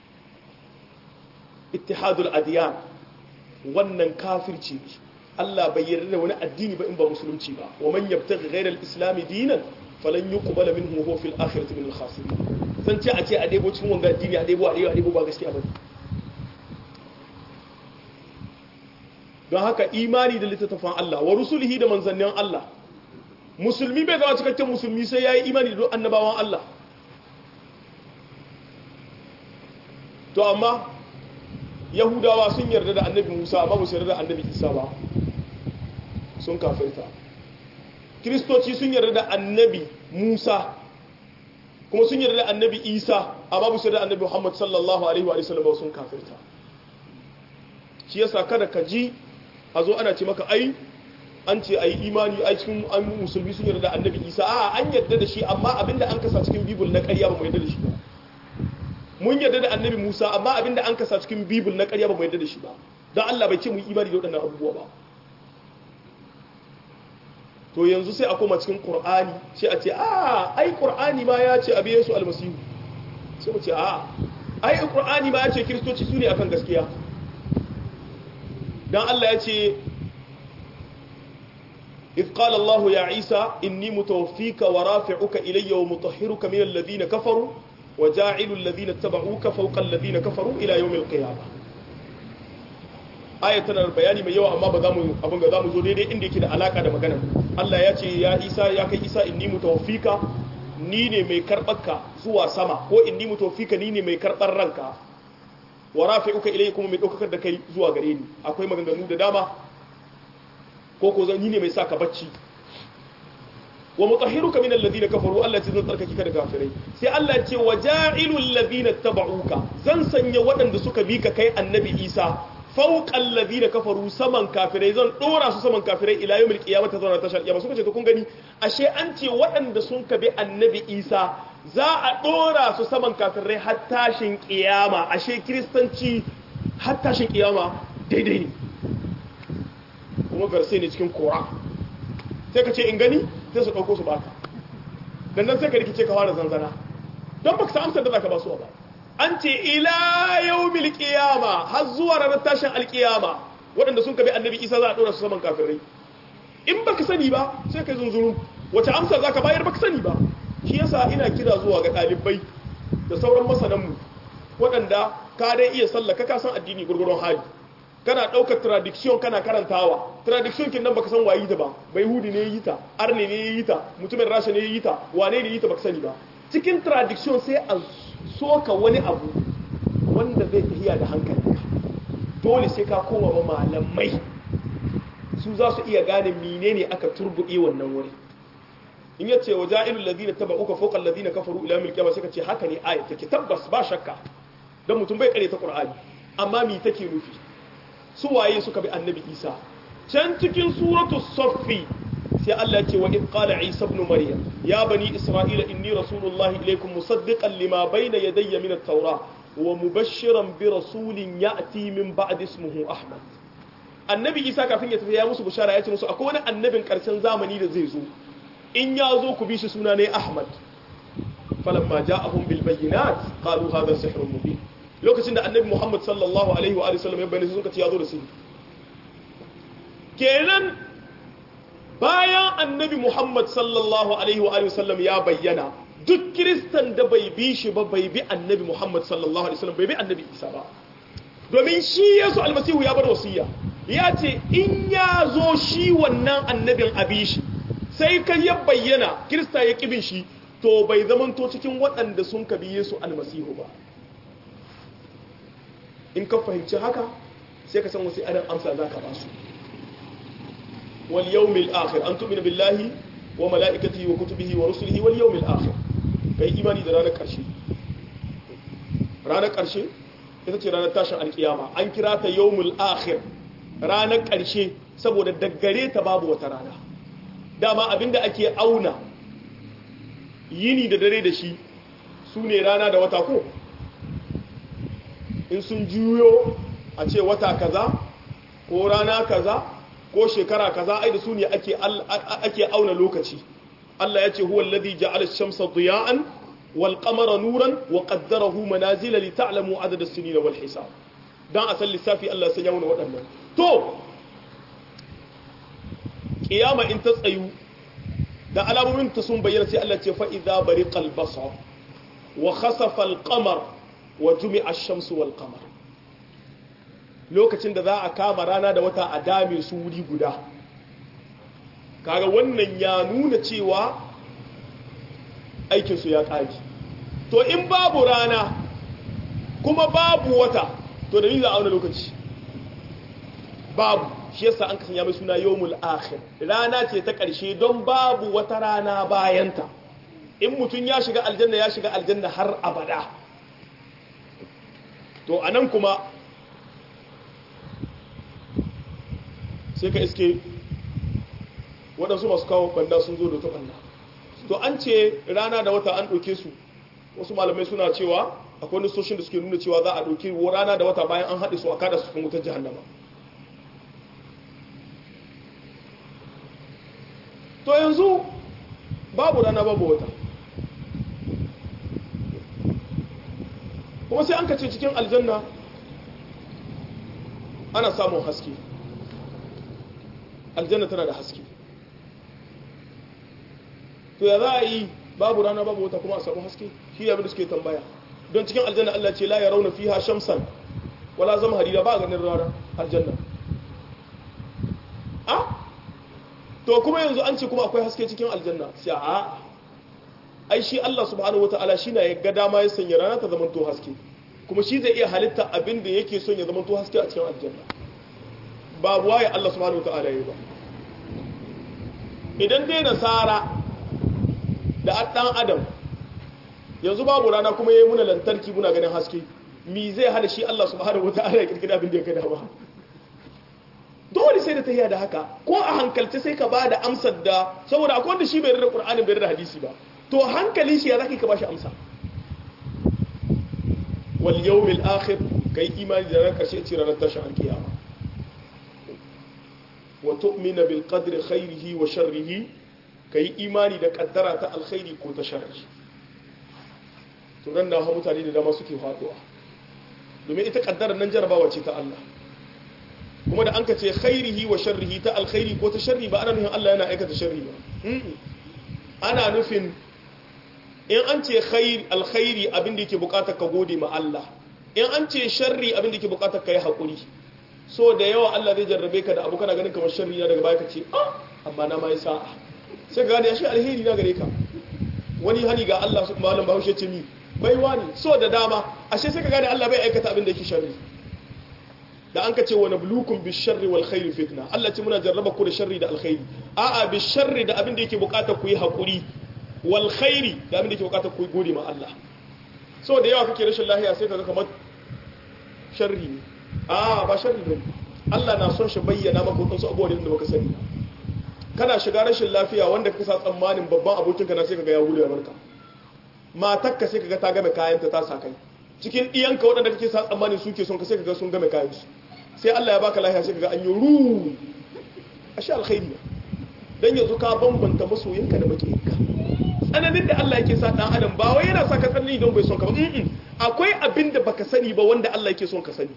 ittihadul adiyan wannan kafirci ne Allah bai yarda da wani addini ba in ba musulunci ba wa man yabtaghi ghayra al-islam dinan falan yuqbala minhu huwa fil akhirati min al-khasirin san ce a ce a ɗebo cikin wanga addini a ɗebo a ɗebo a ɗebo ba gaskiya ba don haka imani da littattafan Allah wa rusulihi da manzannin Allah musulmi bai zama cikakken musulmi sai ya yi imani da annabawan Allah to amma yahudawa sun yarda da annabi musa amma musu yarda da annabi isa ba sun kafirta kiristoci sun yarda da annabi musa kuma sun yarda da annabi isa amma musu yarda da annabi muhammad sallallahu alaihi wa sallam sun kafirta shi yasa kada ka ji a zo ana ce maka ai an ce ai imani ai cikin an musulmi sun yarda da annabi isa a an yarda da shi amma abinda an kasa cikin bibul na ƙarya ba mu yarda da shi ba mun yarda da annabi musa amma abinda an kasa cikin bibul na ƙarya ba mu yarda da shi ba don allah bai ce mu yi imani da waɗannan abubuwa ba to yanzu sai a koma cikin qur'ani sai a ce a ai qur'ani ma ya ce abi yesu almasihu sai mu ce a ai qur'ani ma ya ce kristoci su ne akan gaskiya dan Allah ya ce إذ قال الله يا عيسى إني متوفيك ورافعك إلي ومطهرك من الذين كفروا وجاعل الذين اتبعوك فوق الذين كفروا إلى يوم القيامة آية تنا البياني من يوم أما بغامو أبن غامو زو ديدي إندي كده علاقة دا مغانا الله يا يا عيسى يا كي عيسى إني متوفيك نيني مي كربك زوا سما هو إني متوفيك نيني مي كربر رنك ورافعك إلي كما مي دوكك دا كي زوا غريني أكوي مغانو دا داما ko ko zan yi ne mai saka bacci wa mutahhiruka min alladhina kafaru Allah ce zan tsarkake ka da kafirai sai Allah ce wa ja'ilul ladina tabauka zan sanya waɗanda suka bi ka kai annabi Isa fawqal ladina kafaru saman kafirai zan dora su saman kafirai ila yawmil qiyamah ta zauna tashar kiyama suka ce to kun gani ashe an ce waɗanda sun ka bi annabi Isa za a dora su saman kafirai har tashin kiyama ashe kristanci har tashin kiyama daidai ne kuma verse ne cikin kora sai ka ce in gani sai su ɗauko su baka dan nan sai ka rikice ka fara zanzana don baka sa amsar da zaka ba su ba an ce ila yawmil qiyama har zuwa ranar tashin alqiyama waɗanda sun kabi annabi Isa za a dora su saman kafirai in baka sani ba sai kai zunzuru wace amsar zaka bayar baka sani ba shi yasa ina kira zuwa ga ɗalibai da sauran masanan mu waɗanda ka dai iya sallaka ka san addini gurgurun hali kana ɗaukar tradiction kana karantawa tradiction kin nan baka san wayi ta ba bai hudi ne yi ta arne ne yi ta mutumin rasha ne yi ta wane ne yi ta baka sani ba cikin tradiction sai a soka wani abu wanda zai tafiya da hankalinka dole sai ka koma ma malamai su za su iya gane menene aka turbuɗe wannan wuri in yace wa ja'ilul ladina tabauka fawqa alladina kafaru ila yawmil qiyamah sai ka ce haka ne ayat take tabbas ba shakka dan mutum bai kare ta qur'ani amma me take nufi su waye suka bi annabi isa can cikin suratu saffi sai Allah ce wa qala isa ibn maryam ya bani isra'ila inni rasulullahi ilaykum musaddiqan lima bayna yadayya min at-taura wa mubashshiran bi rasulin ya'ti min ba'di ismihi ahmad annabi isa kafin ya tafi ya musu bushara ya ce musu akwai wani annabin karshen zamani da zai zo in ya zo ku bi shi suna ne ahmad falamma ja'ahum bil bayyinat qalu hadha sihrun mubin lokacin da annabi Muhammad sallallahu alaihi wa sallam ya bayyana sun kace ya zo da sirri kenan bayan annabi Muhammad sallallahu alaihi wa sallam ya bayyana duk kiristan da bai bi shi ba bai bi annabi Muhammad sallallahu alaihi wa sallam bai bi annabi Isa ba domin shi Yesu almasihu ya bar wasiya ya ce in ya zo shi wannan annabin abi shi sai kan ya bayyana kirista ya kibin shi to bai zamanto cikin waɗanda sun kabi Yesu almasihu ba in ka fahimci haka sai ka san wasu irin amsa za ka ba su wal yawmil akhir an tu'mina billahi wa mala'ikatihi wa kutubihi wa rusulihi wal yawmil akhir kai imani da ranar karshe ranar karshe ita ce ranar tashin alkiyama an kira ta yawmul akhir ranar karshe saboda daggare ta babu wata rana dama abinda ake auna yini da dare da shi su ne rana da wata ko in sun juyo a ce wata kaza ko rana kaza ko shekara kaza ai da su ne ake ake auna lokaci Allah ya ce huwa alladhi ja'ala ash-shamsa diya'an wal qamara nuran wa qaddarahu manazila li ta'lamu adada as-sinina wal hisab dan a san lissafi Allah sai ya wuna waɗannan to kiyama in ta tsayu da alamomin ta sun bayyana sai Allah ce fa idza bariqal basar wa khasafa al-qamar wa jumi'a ash-shamsu wal qamar lokacin da za a kama rana da wata a dame su wuri guda kaga wannan ya nuna cewa aikin su ya kaji to in babu rana kuma babu wata to da za a auna lokaci babu shi yasa an kasanya mai suna yawmul akhir rana ce ta ƙarshe don babu wata rana bayanta in mutum ya shiga aljanna ya shiga aljanna har abada to anan kuma sai ka iske waɗansu masu kawo banda sun zo da ta banda to an ce rana da wata an ɗauke su wasu malamai suna cewa akwai nistoshin da suke nuna cewa za a ɗauki rana da wata bayan an haɗe su a kada su cikin wutar jihannama to yanzu babu rana babu wata kuma sai an kace cikin aljanna ana samun haske aljanna tana da haske to ya za a yi babu rana babu wata kuma a samu haske shi abin da suke tambaya don cikin aljanna Allah ce la ya rauna fiha shamsan wala zama harira ba ganin rana aljanna a to kuma yanzu an ce kuma akwai haske cikin aljanna sai a ai shi Allah subhanahu wataala shi na ya ga dama ya sanya rana ta zamanto haske kuma shi zai iya halitta abin da yake son ya zamanto haske a cikin aljanna babu waye Allah subhanahu wataala ya ba idan dai nasara da dan adam yanzu babu rana kuma yayi muna lantarki muna ganin haske mi zai hada shi Allah subhanahu wataala ya kirkira abin da ya kada ba dole sai da ta da haka ko a hankalce sai ka ba da amsar da saboda akwai wanda shi bai rada qur'ani bai rada hadisi ba to hankalin shi ya zaki ka bashi amsa wal yawmil akhir kai imani da ran karshe ce ranar tashin alkiyama wa tu'mina bil qadri khairihi wa sharrihi kai imani da kaddara ta alkhairi ko ta sharri to nan da mutane da dama suke faduwa domin ita kaddara nan jarabawa ce ta Allah kuma da an ka ce khairihi wa sharrihi ta alkhairi ko ta sharri ba ana nufin Allah yana aikata sharri ba ana nufin in an ce khair alkhairi abin da yake bukatar ka gode ma Allah in an ce sharri abin da yake bukatar ka yi hakuri so da yawa Allah zai jarrabe ka da abu kana ganin kamar sharri na daga baya ka ce ah amma na mai sa'a sai ka gane shi alheri na gare ka wani hani ga Allah su malam Bahaushe ce mi baiwa ne so da dama ashe sai ka gane Allah bai aikata abin da yake sharri da an ka ce wa nablukum bi sharri wal khairi fitna Allah ce muna jarraba ku da sharri da alkhairi a'a bi sharri da abin da yake bukatar ku yi hakuri wal khairi da abin da yake bukatar ku yi gode ma Allah so da yawa kake rashin lafiya sai kaga kamar sharri ne a'a ba sharri ne Allah na son shi bayyana maka wasu abubuwa da baka sani kana shiga rashin lafiya wanda kake sa tsammanin babban abokinka na sai kaga ya gudu ya barka matakka sai kaga ta game kayanta ta sa kai cikin ɗiyanka waɗanda kake sa tsammanin suke son ka sai kaga sun game kayan su sai Allah ya baka lafiya sai kaga an yi ru ashe alkhairi dan yanzu ka bambanta masoyinka da makiyinka tsananin da Allah yake sa dan adam ba wai yana sa ka tsanani don bai son ka ba akwai abin da baka sani ba wanda Allah yake son ka sani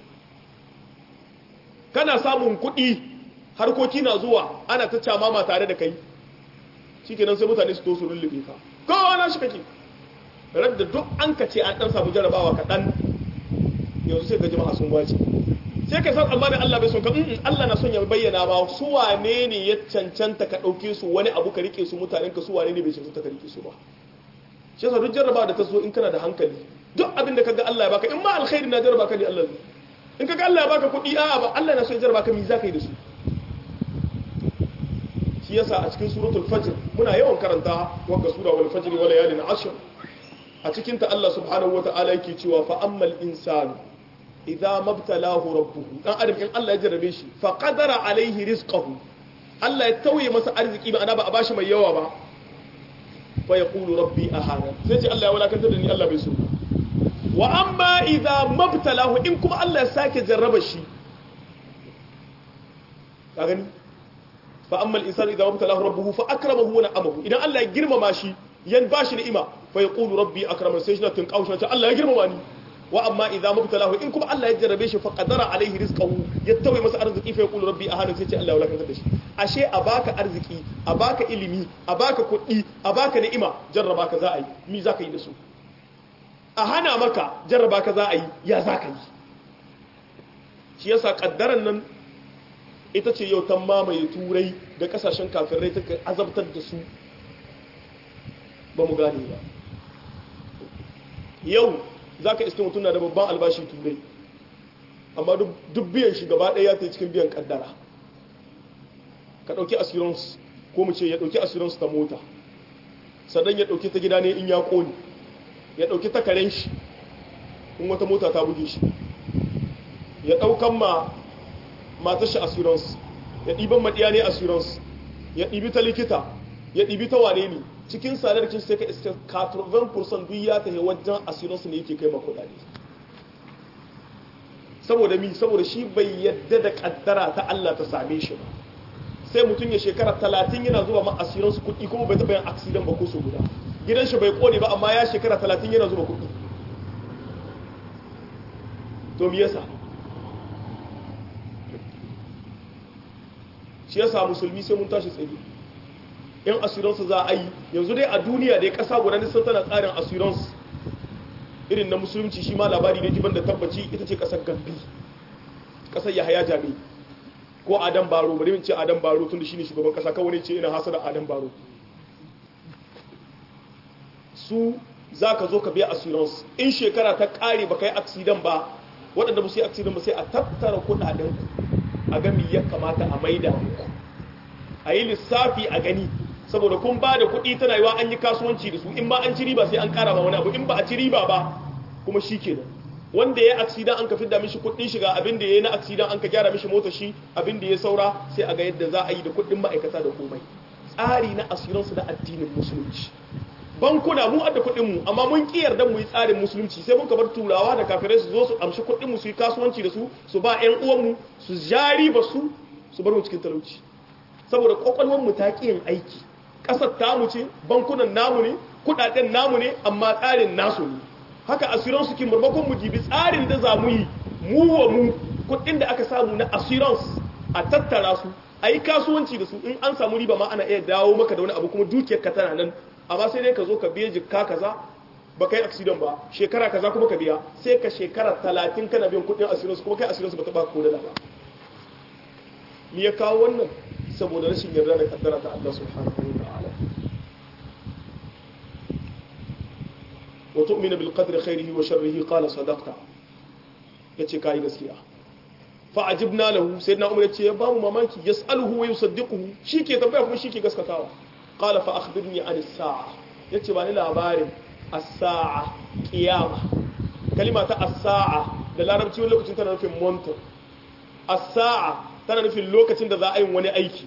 kana samun kuɗi harkoki na zuwa ana ta camama tare da kai shikenan sai mutane su to su rullube ka kowa na shi kake radda duk an ka ce an dan samu jarabawa kaɗan yanzu sai ga jama'a sun wace sai ka san tsammanin Allah bai son ka in Allah na son ya bayyana ba su wane ne ya cancanta ka ɗauke su wani abu ka rike su mutanen ka su wane ne bai cancanta ka rike su ba shi yasa duk jarabawa da ta zo in kana da hankali duk abin da kaga Allah ya baka in ma alkhairi na jaraba ka ne Allah ne in kaga Allah ya baka kuɗi a'a ba Allah na son ya jaraba ka mi za ka yi da su shi yasa a cikin suratul fajr muna yawan karanta wanga sura wal fajr wa layalin ashr a cikinta Allah subhanahu wa ta'ala yake cewa fa ammal insanu idza mabtalahu rabbuhu dan adam in Allah ya jarrabe shi fa qadara alaihi rizqahu Allah ya tauye masa arziki ba ana ba a bashi mai yawa ba fa yaqulu rabbi ahana sai ce Allah ya walakanta da ni Allah bai so wa amma idza mabtalahu in kuma Allah ya sake jarraba shi ka gani fa ammal insanu idza mabtalahu rabbuhu fa akramahu wa na'amahu idan Allah ya girmama shi yan bashi ni'ima fa yaqulu rabbi akraman sai shi na tunkawo shi Allah ya girmama ni wa amma idza mubtalahu in kuma Allah ya jarrabe shi fa qadara alaihi rizqahu ya tawaye masa arziki fa yaqulu rabbi ahana sai ce Allah ya wulakantar da shi ashe a baka arziki a baka ilimi a baka kuɗi a baka ni'ima jarraba ka za a yi mi za ka yi da su a hana maka jarraba ka za a yi ya za ka yi shi yasa kaddaran nan ita ce yau ta mamaye turai da kasashen kafirai ta azabtar da su ba mu gane ba yau za ka iske mutum na da babban albashi turai amma duk biyan shi gaba ɗaya ya ta cikin biyan kaddara ka ɗauki assurance ko mu ce ya ɗauki assurance ta mota sannan ya ɗauki ta gida ne in ya ƙone ya ɗauki ta karen shi in wata mota ta buge shi ya ɗaukan ma matar shi assurance ya ɗiban maɗiya ne assurance ya ɗibi ta likita ya ɗibi ta wane ne cikin sadarkin sai ka iska 80% duk ya tafi wajen asirinsu ne yake kai makudade saboda mi saboda shi bai yadda da kaddara ta Allah ta same shi ba sai mutum ya shekara 30 yana zuba ma asirinsu kuɗi kuma bai taɓa yin accident ba ko su guda gidan shi bai kone ba amma ya shekara 30 yana zuba kuɗi to me yasa shi yasa musulmi sai mun tashi tsaye in assurance za a yi yanzu dai a duniya dai kasa guda nisan tana tsarin assurance irin na musulunci shi ma labari ne jiban da tabbaci ita ce kasar gambi kasar yahaya jami ko adam baro bari min ce adam baro tun da shi ne shugaban kasa kawai ce ina hasa da adam baro su za ka zo ka biya assurance in shekara ta kare ba ka yi accident ba waɗanda ba su yi accident ba sai a tattara kuɗaɗen a gami ya kamata a maida muku a yi lissafi a gani saboda kun ba da kuɗi tana yiwa an yi kasuwanci da su in ma an ci riba sai an ƙara ma wani abu in ba a ci riba ba kuma shi kenan wanda ya aksidan an ka fidda mishi kuɗin shiga abin da ya yi na aksidan an ka gyara mishi mota shi abin da ya saura sai a ga yadda za a yi da kuɗin ma'aikata da komai tsari na asiransu na addinin musulunci bankuna mu adda kuɗin mu amma mun ki yarda mu yi tsarin musulunci sai mun bar turawa da kafirai su zo su amshi kuɗin mu su yi kasuwanci da su su ba ƴan uwan mu su jari ba su su bar mu cikin talauci saboda kokolwar mu ta ki yin aiki ƙasar tamu ce bankunan namu ne kuɗaɗen namu ne amma tsarin nasu ne haka assurance kin marmakon mu jibi tsarin da za mu yi mu wa mu kuɗin da aka samu na assurance a tattara su a yi kasuwanci da su in an samu riba ma ana iya dawo maka da wani abu kuma dukiyar ka tana nan amma sai dai ka zo ka biya jikka kaza ba kai accident ba shekara kaza kuma ka biya sai ka shekara talatin kana biyan kuɗin assurance kuma kai assurance ba ta ba ko da ba me ya kawo wannan saboda rashin yarda da kaddara ta Allah subhanahu wa ta'ala wa tu'minu bil qadri khairihi wa sharrihi qala sadaqta yace kai gaskiya fa ajibna lahu sayyidina umar yace ya bamu mamaki yas'aluhu wa yusaddiquhu shike tambaya kuma shike gaskatawa qala fa akhbirni an as-sa'a yace ba ni labarin as-sa'a qiyama kalima ta as-sa'a da larabci wani lokacin tana nufin monto as-sa'a tana nufin lokacin da za a yi wani aiki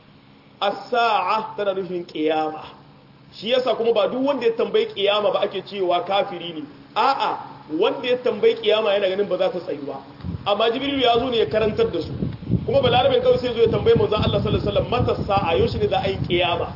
as-sa'a tana nufin qiyama shi yasa kuma ba duk wanda ya tambayi qiyama ba ake cewa kafiri ne a'a wanda ya tambayi qiyama yana ganin ba za ta tsayu ba amma jibril ya zo ne ya karantar da su kuma balarabin kawai sai zo ya tambaye manzon Allah sallallahu alaihi wasallam mata sa'a yaushe ne za a yi qiyama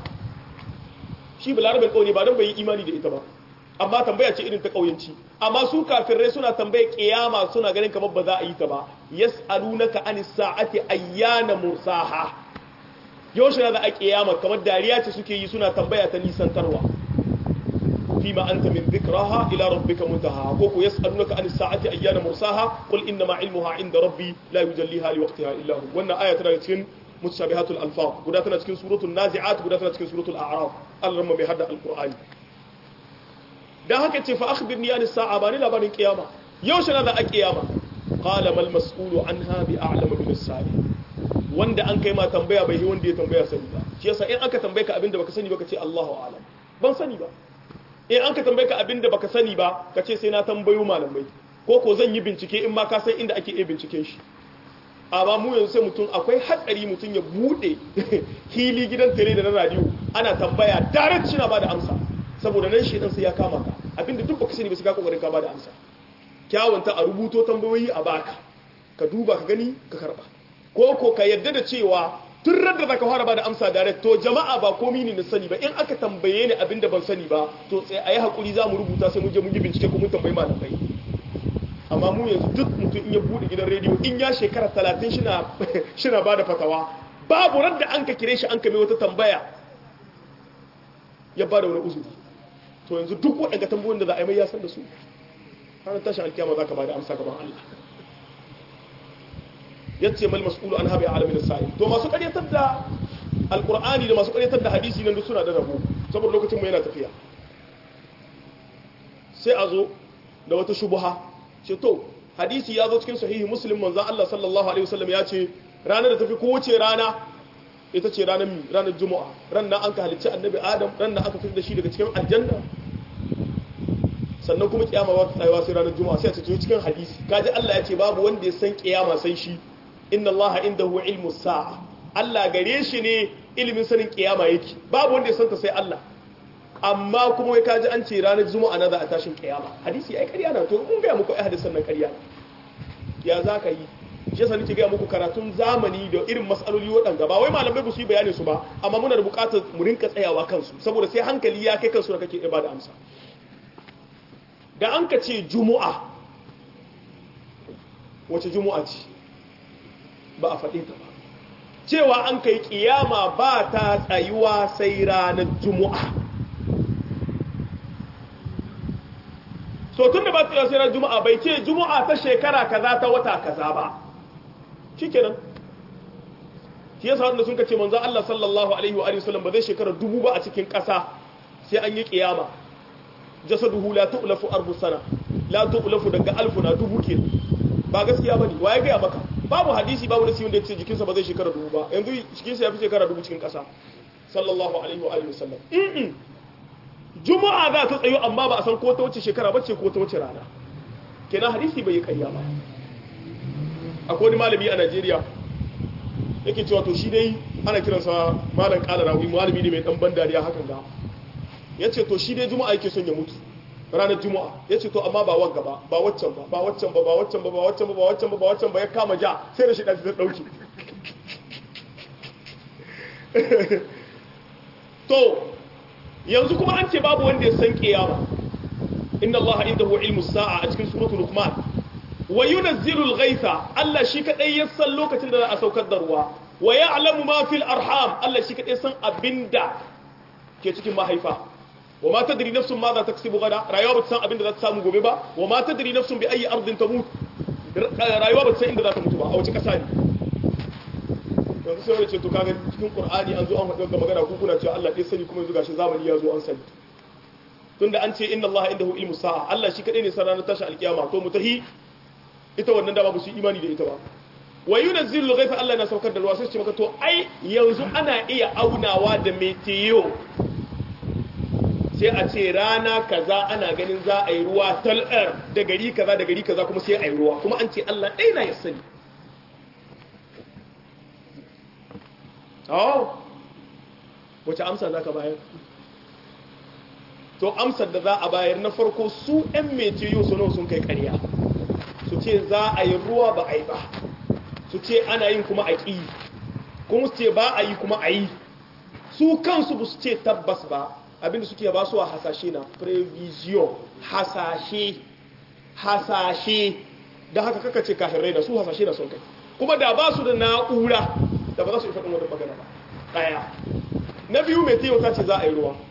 shi balarabin kawai ba don bai yi imani da ita ba amma tambaya ce irin ta kauyanci amma su kafirai suna tambaye qiyama suna ganin kamar ba za a yi ta ba yas'alunaka anis sa'ati ayyana mursaha yaushe ne za a qiyama kamar dariya ce suke yi suna tambaya ta nisantarwa فيما أنت من ذكراها إلى ربك منتهى كوكو يسألونك عن الساعة أيان مرساها قل إنما علمها عند ربي لا يجليها لوقتها إلا هو وأن آية تنتكين متشابهات الألفاظ قد تنتكين سورة النازعات قد تنتكين سورة الأعراف الرمى بهذا القرآن da haka ce fa akhbirni an sa'a bani labarin kiyama yaushe na za a kiyama qala mal mas'ulu anha bi a'lamu min as-sa'i wanda an kai ma tambaya bai yi wanda ya tambaya sani ba shi yasa in aka tambaye ka abinda baka sani ba ka ce Allahu a'lam ban sani ba in an ka tambaye ka abin da baka sani ba ka ce sai na tambayo malamai ko ko zan yi bincike in ma ka san inda ake iya binciken shi amma mu yanzu sai mutum akwai hatsari mutum ya bude hili gidan tele da na radio ana tambaya direct shi na bada amsa saboda nan shedan sai ya kama ka abinda duk baka sani ba sai ka kokarin ka bada amsa kyawunta a rubuto tambayoyi a baka ka duba ka gani ka karba ko ko ka yadda da cewa tun radda zaka fara bada amsa direct to jama'a ba komi ne na sani ba in aka tambaye ni abinda ban sani ba to sai ayi hakuri za mu rubuta sai mun je mun yi bincike ko mun tambayi malamai amma mu yanzu duk mutum in ya bude gidan rediyo in ya shekara 30 shina shina bada fatawa babu radda an ka kire shi an kame wata tambaya ya bada wani uzuri to yanzu duk waɗanda tambayoyin da za a yi mai ya san da su ranar tashin alkiyama za ka bada amsa gaban Allah yace mal mas'ulu an habi alamin sa'i to masu ƙaryatar da alqur'ani da masu ƙaryatar da hadisi nan duk suna da rabo saboda lokacin mu yana tafiya sai a zo da wata shubha ce to hadisi ya zo cikin sahihi muslim manzon Allah sallallahu alaihi wasallam ya ce ranar da tafi kowace rana ita ce ranar mi ranar juma'a ranar an ka halicci annabi adam ranar aka fitar da shi daga cikin aljanna sannan kuma kiyama ba ta tsayawa sai ranar juma'a sai a ce cikin hadisi kaji Allah ya ce babu wanda ya san kiyama sai shi inna Allah indahu ilmu sa'a Allah gare shi ne ilimin sanin kiyama yake babu wanda ya santa sai Allah amma kuma wai kaji an ce ranar juma'a na za a tashin kiyama hadisi ai ƙarya na to mun ga muku ai hadisan nan ƙarya ya za ka yi shi yasa nake ga muku karatun zamani da irin masaloli waɗanda ba wai malamai ba su yi bayani su ba amma muna da buƙatar mu rinka tsayawa kansu saboda sai hankali ya kai kansu da kake ibada amsa da an ka ce juma'a wace juma'a ce ba a faɗe ta ba cewa an kai kiyama ba ta tsayuwa sai ranar juma'a so tun da ba ta tsayuwa sai ranar juma'a bai ce juma'a ta shekara kaza ta wata kaza ba shikenan shi yasa wanda sun kace manzo Allah sallallahu alaihi wa alihi wasallam ba zai shekara dubu ba a cikin ƙasa sai an yi kiyama jasaduhu la tu'lafu arbu sana la tu'lafu daga alfu na dubu ke ba gaskiya bane wa ya ga maka babu hadisi babu nasi wanda yace jikinsa ba zai shekara dubu ba yanzu jikinsa ya fi shekara dubu cikin ƙasa sallallahu alaihi wa alihi wasallam in juma'a za ta tsayo amma ba a san ko ta wace shekara bace ko ta wace rana kenan hadisi bai yi ƙarya ba akwai wani malami a Najeriya yake cewa to shi dai ana kiransa malam kala rawi malami ne mai dan ban dariya hakan da ya ce to shi dai juma'a yake son ya mutu ranar juma'a ya ce to amma ba wagga ba ba waccan ba ba waccan ba ba waccan ba ba waccan ba ba waccan ba ba waccan ba ya kama ja sai da shi ɗan ta ɗauki to yanzu kuma an ce babu wanda ya san kiyama inna allaha indahu ilmu sa'a a cikin suratul luqman wa yunazzilu al-ghaytha Allah shi kadai ya san lokacin da za a saukar da ruwa wa ya'lamu ma fil arham Allah shi kadai san abinda ke cikin mahaifa wa ma tadri nafsun ma za ta kasibu gada rayuwa ba ta san abinda za ta samu gobe ba wa ma tadri nafsun bi ayi ardin tamut rayuwa ba ta san inda za ta mutu ba a wace kasa ne yanzu sai wani ce to kaga cikin qur'ani an zo an faɗi magana ku kuna cewa Allah ɗaya sani kuma yanzu gashi zamani ya zo an sani tunda an ce inna Allah indahu ilmu sa'a Allah shi kadai ne san ranar tashi alkiyama to mutahi ita wannan dama ba su imani da ita ba wa yunazzilu ghaifa Allah na saukar da ruwa sai su ce maka to ai yanzu ana iya aunawa da meteo sai a ce rana kaza ana ganin za a yi ruwa tal'ar da gari kaza da gari kaza kuma sai a yi ruwa kuma an ce Allah ɗaya na ya sani oh wace amsa za ka bayar to amsar da za a bayar na farko su 'yan meteo su sun kai ƙarya su ce za a yi ruwa ba a yi ba su ce ana yin kuma a ƙi kuma su ce ba a yi kuma a yi su kansu ba su ce tabbas ba abinda suke ba su a hasashe na prevision hasashe hasashe da haka kaka ce kafin rai da su hasashe na sun kai kuma da ba su da na'ura da ba za su yi faɗin wadda magana ba ɗaya na biyu mai teyo ta ce za a yi ruwa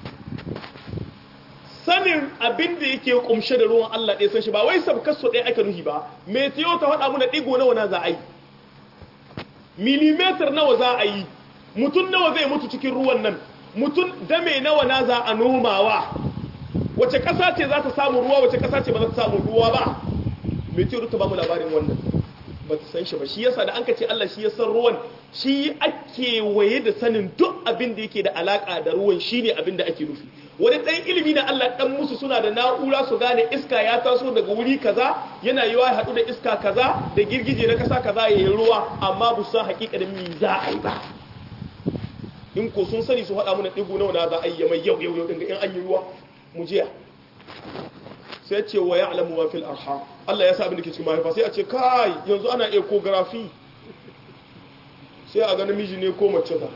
sanin abin da yake kumshe da ruwan Allah ɗaya san shi ba wai sabkar su ɗaya aka nuhi ba meteo ta faɗa muna ɗigo nawa na za a yi milimetar nawa za a yi mutum nawa zai mutu cikin ruwan nan mutum dame nawa na za a nomawa wace ƙasa ce za ta samu ruwa wace ƙasa ce ba za ta samu ruwa ba meteo ta ba mu labarin wannan ba ta san shi ba shi yasa da an ka ce Allah shi ya san ruwan shi ake waye da sanin duk abin da yake da alaka da ruwan shine abin da ake nufi wani ɗan ilimi na Allah ɗan musu suna da na'ura su gane iska ya taso daga wuri kaza yana yiwa ya haɗu da iska kaza da girgije na ƙasa kaza ya yi ruwa amma ba su san haƙiƙa da mi za a yi ba in ko sun sani su haɗa mana ɗigo nawa na za a yi mai yau yau yau ɗin in an yi ruwa mu jiya sai ce wa ya'lamu ma fil arham Allah ya sa abin da ke cikin mahaifa sai a ce kai yanzu ana ecography sai a ga namiji ne ko mace ta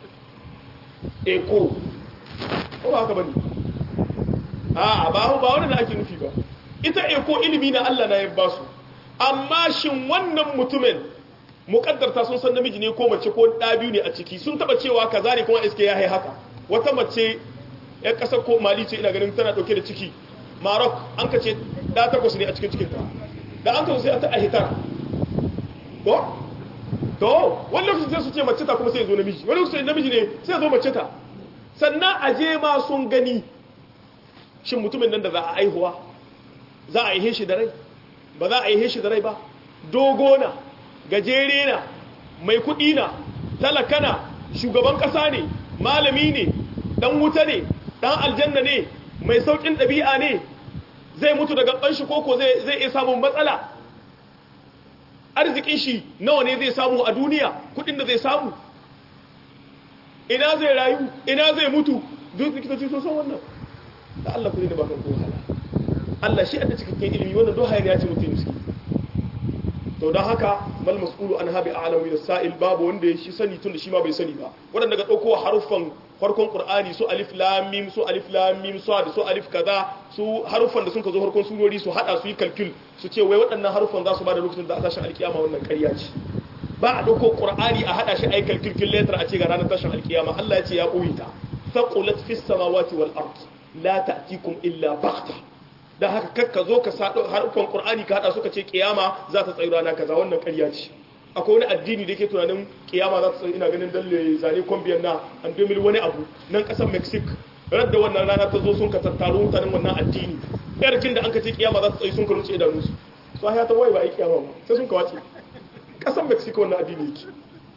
eco ko ba haka bane a ba ba wani da ake nufi ba ita eko ilimi na Allah na ya ba su amma shin wannan mutumin mukaddarta sun san namiji ne ko mace ko da biyu ne a ciki sun taba cewa kaza ne kuma iske ya hai haka wata mace ya kasar ko mali ce ina ganin tana dauke da ciki marok an ka ce da takwas ne a cikin cikinta da an ka sai ta ahitar ko to wani lokacin sai su ce mace ta kuma sai zo namiji wani lokacin namiji ne sai zo mace ta sannan a je ma sun gani shin mutumin nan da za a aihuwa za a aihe shi da rai ba za a aihe shi da rai ba dogo na gajere na mai kuɗi na talaka na shugaban ƙasa ne malami ne ɗan wuta ne ɗan aljanna ne mai sauƙin ɗabi'a ne zai mutu daga ɓanshi koko zai iya samun matsala arzikin shi nawa ne zai samu a duniya kuɗin da zai samu ina zai rayu ina zai mutu duk likitoci sun san wannan da Allah ku ne da bakan ko wahala Allah shi da cikakken ilimi wannan do hayar ya ce mutum miski to don haka mal mas'ulu an habi a'lamu min sa'il babu wanda shi sani tun da shi ma bai sani ba wadanda ga dauko haruffan farkon qur'ani su alif lam mim su alif lam mim su da su alif kaza su haruffan da sun ka zo farkon surori su hada su yi kalkul su ce wai waɗannan haruffan za su ba da lokacin da a tashin alkiyama wannan ƙarya ce ba a ɗauko ƙur'ani a haɗa shi aikal kirkin letter a ce ga ranar tashin alkiyama Allah ya ce ya ɓoye ta faqulat fis samawati wal ard la ta'tikum illa baghta dan haka kakka zo ka sa harfan ƙur'ani ka haɗa suka ce kiyama za ta tsayi rana kaza wannan ƙarya ce akwai wani addini da yake tunanin kiyama za ta tsayi ina ganin dalle zane kwambiyan na an domin wani abu nan ƙasar mexico radda wannan rana ta zo sun ka tattaro mutanen wannan addini yarkin da an ka ce kiyama za ta tsayi sun ka ruce idanunsu su ya ta waye ba a yi kiyama ba sai sun ka wace kasan mexico wannan addini yake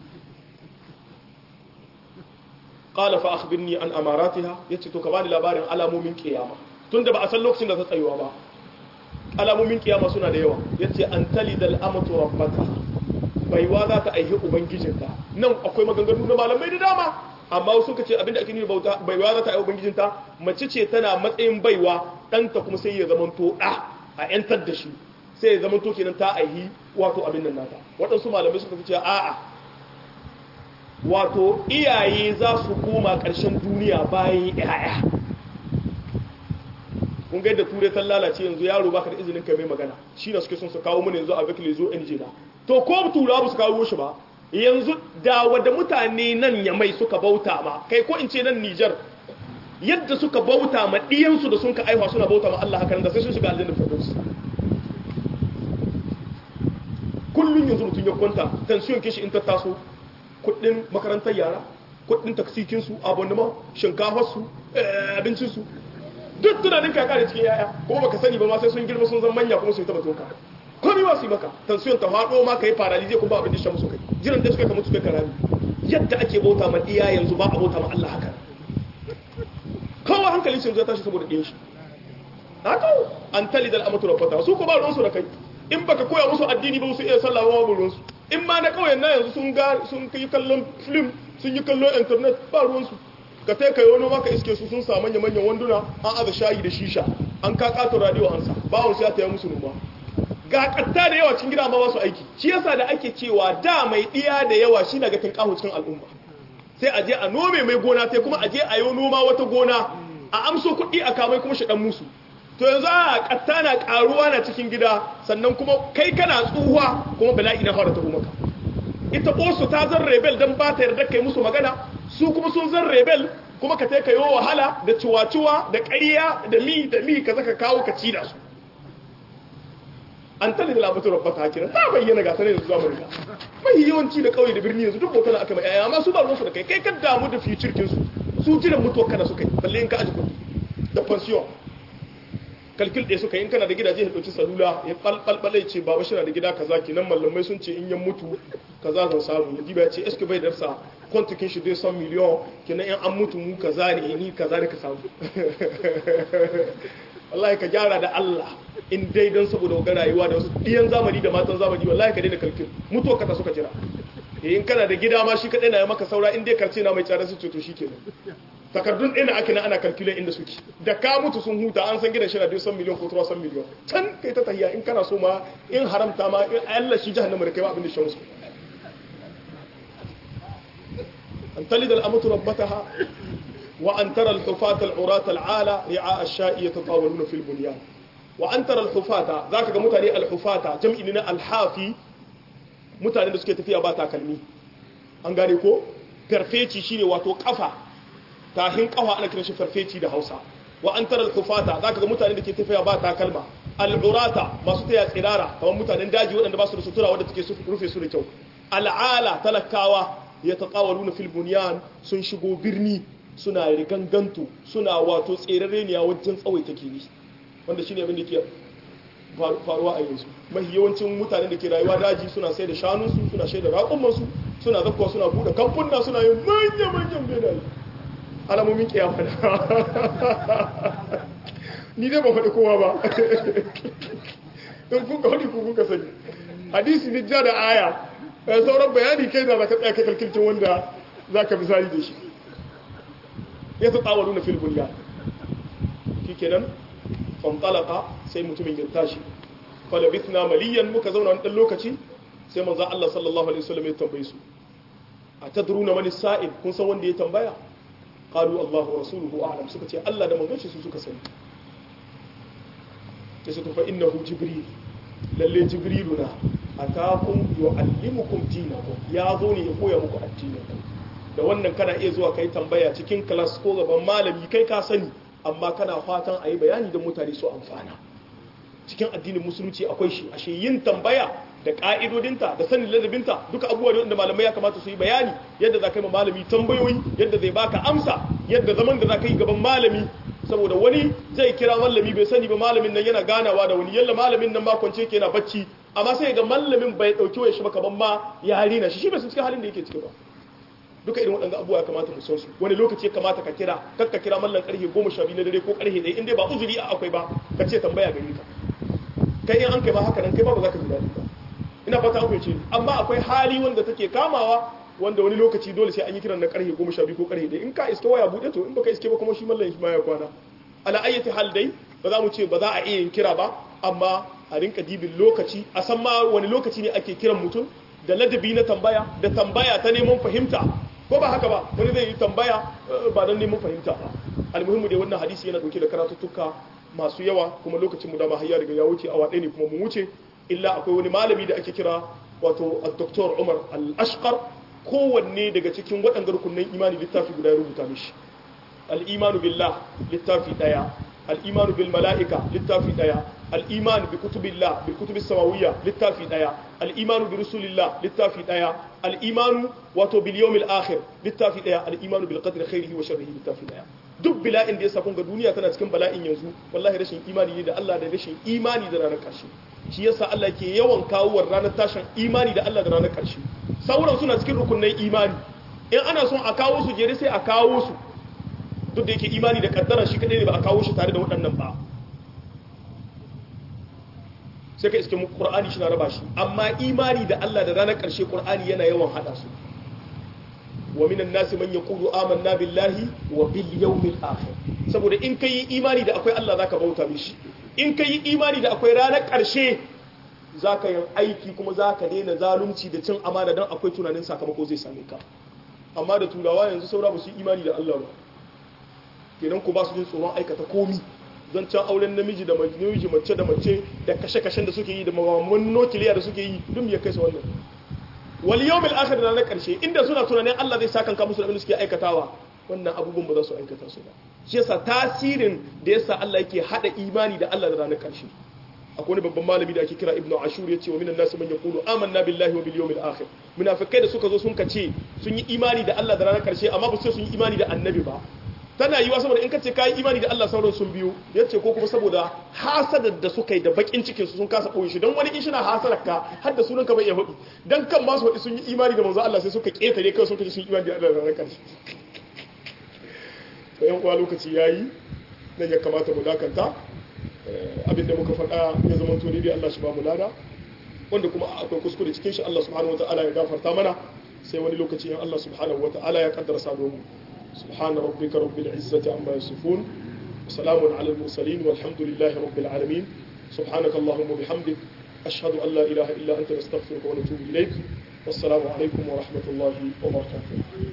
qala fa akhbirni an amaratiha yace to ka bani labarin alamomin kiyama tunda ba a san lokacin da ta tsayuwa ba alamomin kiyama suna da yawa yace an talidal amatu rabbata baiwa za ta aihi ubangijinta nan akwai maganganu na malamai da dama amma wasu suka ce abinda ake nufi bauta baiwa za ta yi ubangijinta mace ce tana matsayin baiwa ɗanta kuma sai ya zamanto ɗa a ‘yantar da shi sai ya zamanto kenan ta aihi wato abin nan nata waɗansu malamai suka fi ce a'a wato iyaye za su koma ƙarshen duniya bayan ‘ya'ya kun ga yadda turai ta lalace yanzu yaro baka da izinin kai mai magana shi na suke son su kawo mana yanzu a bakile zo in jina to ko turawa ba su kawo shi ba yanzu da wadda mutane nan ya mai suka bauta ma kai ko in ce nan Nijar yadda suka bauta ma ɗiyansu da sun ka aiwa suna bauta ma Allah haka da sai sun shiga aljanna firdaus kullun yanzu mutum ya kwanta tension kishi in ta taso kuɗin makarantar yara kuɗin taksikin su abonnement shinkafar su abincin su duk tunanin ka kare cikin yaya kuma baka sani ba ma sai sun girma sun zama manya kuma sun taba toka komai ba su yi maka tension ta faɗo ma kai paralize kuma abin da shi musu kai jiran da suka kama su kai karami yadda ake bauta ma iya yanzu ba a bauta ma Allah haka kowa hankali sun zai tashi saboda ɗin shi haka an tali dal amatu rabbata su ko ba ruwan su da kai in baka koya musu addini ba su iya sallah ba ba ruwan su in ma na kauyen na yanzu sun ga sun kai kallon film sun yi kallon internet ba ruwan su ka tai kai wani maka iske su sun samu manya manyan wanduna an aza shayi da shisha an ka kato radio ansa ba wasu ya taya musu noma ga katta da yawa cikin gida ma ba su aiki shi yasa da ake cewa da mai diya da yawa shi daga tinkaho cikin al'umma sai a je a nome mai gona sai kuma a je a yi noma wata gona a amso kuɗi a kamai kuma shi dan musu to yanzu a katta na karuwa na cikin gida sannan kuma kai kana tsuwa kuma bala'i na fara taho maka ita osu ta zan rebel dan ba ta yarda kai musu magana su kuma sun zan rebel kuma ka kai yo wahala da ciwa-ciwa da ƙarya da mi da mi ka zaka kawo ka ci da su an tali da labatar rabbata hakira ta bayyana ga sanar da zuwa amurka mai yawanci da kauye da birni yanzu duk bautar aka mai yaya amma su ba ruwansu da kai kai ka damu da future kinsu su jiran mutuwa kana suka yi balle in ka aji kuɗi da pension kalkil ɗaya suka yi in kana da gidaje ya ɗauki salula ya ɓalɓalɓale ce baba shi na da gida kaza kenan mallamai sun ce in yan mutu kaza zan samu ya diba ya ce eske bai darsa kwantikin shi zai san miliyon kenan in an mutu mu kaza ne ni kaza ne ka samu wallahi ka gyara da Allah in dai don saboda ga rayuwa da wasu ɗiyan zamani da matan zamani wallahi ka daina kalkil mutuwa kasa suka jira in kana da gida ma shi kaɗai na yi maka saura in dai karce na mai tsada su ce to shi kenan takardun ɗaya na ake na ana kalkulai inda suke da ka mutu sun huta an san gidan shi na biyu san miliyan ko tura san miliyan can kai ta tahiya in kana so ma in haramta ma in Allah shi jahannama da kai ba abin da shamsu an talida al'amatu rabbataha wa an tara al-hufata al-urata al-ala ri'a ash-sha'i yatatawaluna fil bunyan wa an tara al-hufata zaka ga mutane al-hufata jam'i ne na al-hafi mutane da suke tafiya ba takalmi an gane ko perfeci shine wato kafa tahin kafa ana kiran shi farfeci da Hausa wa an tara al-hufata zaka ga mutane da ke tafiya ba takalma al-urata masu taya tsirara kamar mutanen daji waɗanda ba su da sutura wadda take rufe su da kyau al'ala talakawa ya taqawaluna fil bunyan sun shigo birni suna riganganto suna wato tserare ne a wajen tsawaita gini wanda shine abin da ke faruwa a yanzu mafi yawancin mutane da ke rayuwa daji suna sai da shanunsu suna sai da raƙumansu suna zakkuwa suna buɗe kamfuna suna yin manya-manyan benaye alamomin kiyama na ni dai ba faɗi kowa ba don kuka faɗi ku kuka sani hadisi ne ja da aya sauran bayani kai da za ka tsaya kai kalkilcin wanda za ka misali da shi ya ta tsawalu na filibin ya shi kenan fantalaka sai mutumin ya tashi falabithna maliyan muka zauna wani ɗan lokaci sai manzo Allah sallallahu alaihi wasallam ya tambaye su a tadruna mani sa'id kun san wanda ya tambaya qalu Allahu wa rasuluhu a'lam suka ce Allah da manzon shi su suka sani sai su fa innahu jibril lalle jibriluna atakum yu'allimukum dinakum ya zo ne ya koya muku addininku da wannan kana iya zuwa kai tambaya cikin class ko gaban malami kai ka sani amma kana fatan a yi bayani da mutane su amfana cikin addinin musulunci akwai shi ashe yin tambaya da ka'idodinta da sanin ladabinta duka abubuwa ne wanda malamai ya kamata su yi bayani yadda za ka yi ma malami tambayoyi yadda zai baka amsa yadda zaman da za ka yi gaban malami saboda wani zai kira malami bai sani ba malamin nan yana ganawa da wani yalla malamin nan ba kwance ke yana bacci amma sai ga malamin bai dauki waya shi ba kaman ma ya rina shi shi bai san cikin halin da yake ciki ba duka irin waɗanda abubuwa ya kamata mu san su wani lokaci ya kamata ka kira kar ka kira mallan karfe goma sha biyu na dare ko karfe ɗaya in dai ba uzuri a akwai ba ka ce tambaya gare ka kai in an kai ba haka nan kai ba ba za ka ji daɗi ba ina fata akwai ce amma akwai hali wanda take kamawa wanda wani lokaci dole sai an yi kiran na karfe goma sha biyu ko karfe ɗaya in ka iske waya buɗe to in baka iske ba kuma shi mallan shi ma ya kwana ala ayyati hal dai ba za mu ce ba za a iya yin kira ba amma a rinka dibin lokaci a san ma wani lokaci ne ake kiran mutum da ladabi na tambaya da tambaya ta neman fahimta ko ba haka ba wani zai yi tambaya ba don neman fahimta ba almuhimmu dai wannan hadisi yana dauke da karatuttuka masu yawa kuma lokacin mu da har ya riga ya wuce awa ɗaya ne kuma mu wuce illa akwai wani malami da ake kira wato Dr. Umar Al-Ashqar kowanne daga cikin waɗanda rukunin imani littafi guda ya rubuta mishi al-imanu billah littafi ɗaya al-imanu bil mala'ika littafi ɗaya al-imanu bi kutubillah bil kutubis samawiyya littafi ɗaya al-imanu bi rusulillah littafi ɗaya al-imanu wato bil yawmil akhir littafi ɗaya al-imanu bil qadri khairihi wa sharrihi littafi ɗaya duk bala'in da ya sa ga duniya tana cikin bala'in yanzu wallahi rashin imani ne da Allah da rashin imani da ranar ƙarshe shi yasa Allah ke yawan kawo ranar tashin imani da Allah da ranar ƙarshe sauran suna cikin rukunnan imani in ana son a kawo su jere sai a kawo su duk da yake imani da kaddara shi kadai ne ba a kawo shi tare da waɗannan ba sai ka iske mu Qur'ani shi na raba shi amma imani da Allah da ranar ƙarshe Qur'ani yana yawan hada su wa minan nasi man yaqulu amanna billahi wa bil yawmil akhir saboda in kai imani da akwai Allah zaka bauta mishi in kai imani da akwai ranar ƙarshe zaka yi aiki kuma zaka daina zalunci da cin amana dan akwai tunanin sakamako zai same ka amma da turawa yanzu saura ba su imani da Allah ba kenan ku ba su jin tsoron aikata komi zancen auren namiji da namiji mace da mace da kashe-kashen da suke yi da mamaman nukiliya da suke yi duk ya kai su wannan wal yawmil akhir da na karshe inda suna tunanin Allah zai saka kanka musu da abin da suke aikatawa wannan abubuwan ba za su aikata su ba shi yasa tasirin da yasa Allah yake hada imani da Allah da ranar karshe akwai wani babban malami da ake kira ibnu ashur yace wa minan nas man yaqulu amanna billahi wa bil yawmil akhir munafikai da suka zo sun kace sun yi imani da Allah da ranar karshe amma ba su sun yi imani da annabi ba tana yiwa saboda in kace kai imani da Allah sauran sun biyu yace ko kuma saboda hasadar da suka yi da bakin cikin su sun kasa koyi shi dan wani in shina hasadar ka har da sunan ka bai iya hudi dan kan ma su hudi sun yi imani da manzo Allah sai suka ketare kai sun kace sun yi imani da Allah da ranar karshe to yan uwa lokaci yayi nan ya kamata mu dakanta abinda muka faɗa ya zama to dai Allah shi ba mu lada wanda kuma akwai kuskure cikin shi Allah subhanahu wataala ya gafarta mana sai wani lokaci in Allah subhanahu wataala ya kaddara sa mu سبحان ربك رب العزة عما يصفون وسلام على المرسلين والحمد لله رب العالمين سبحانك اللهم وبحمدك أشهد أن لا إله إلا أنت نستغفرك ونتوب إليك والسلام عليكم ورحمة الله وبركاته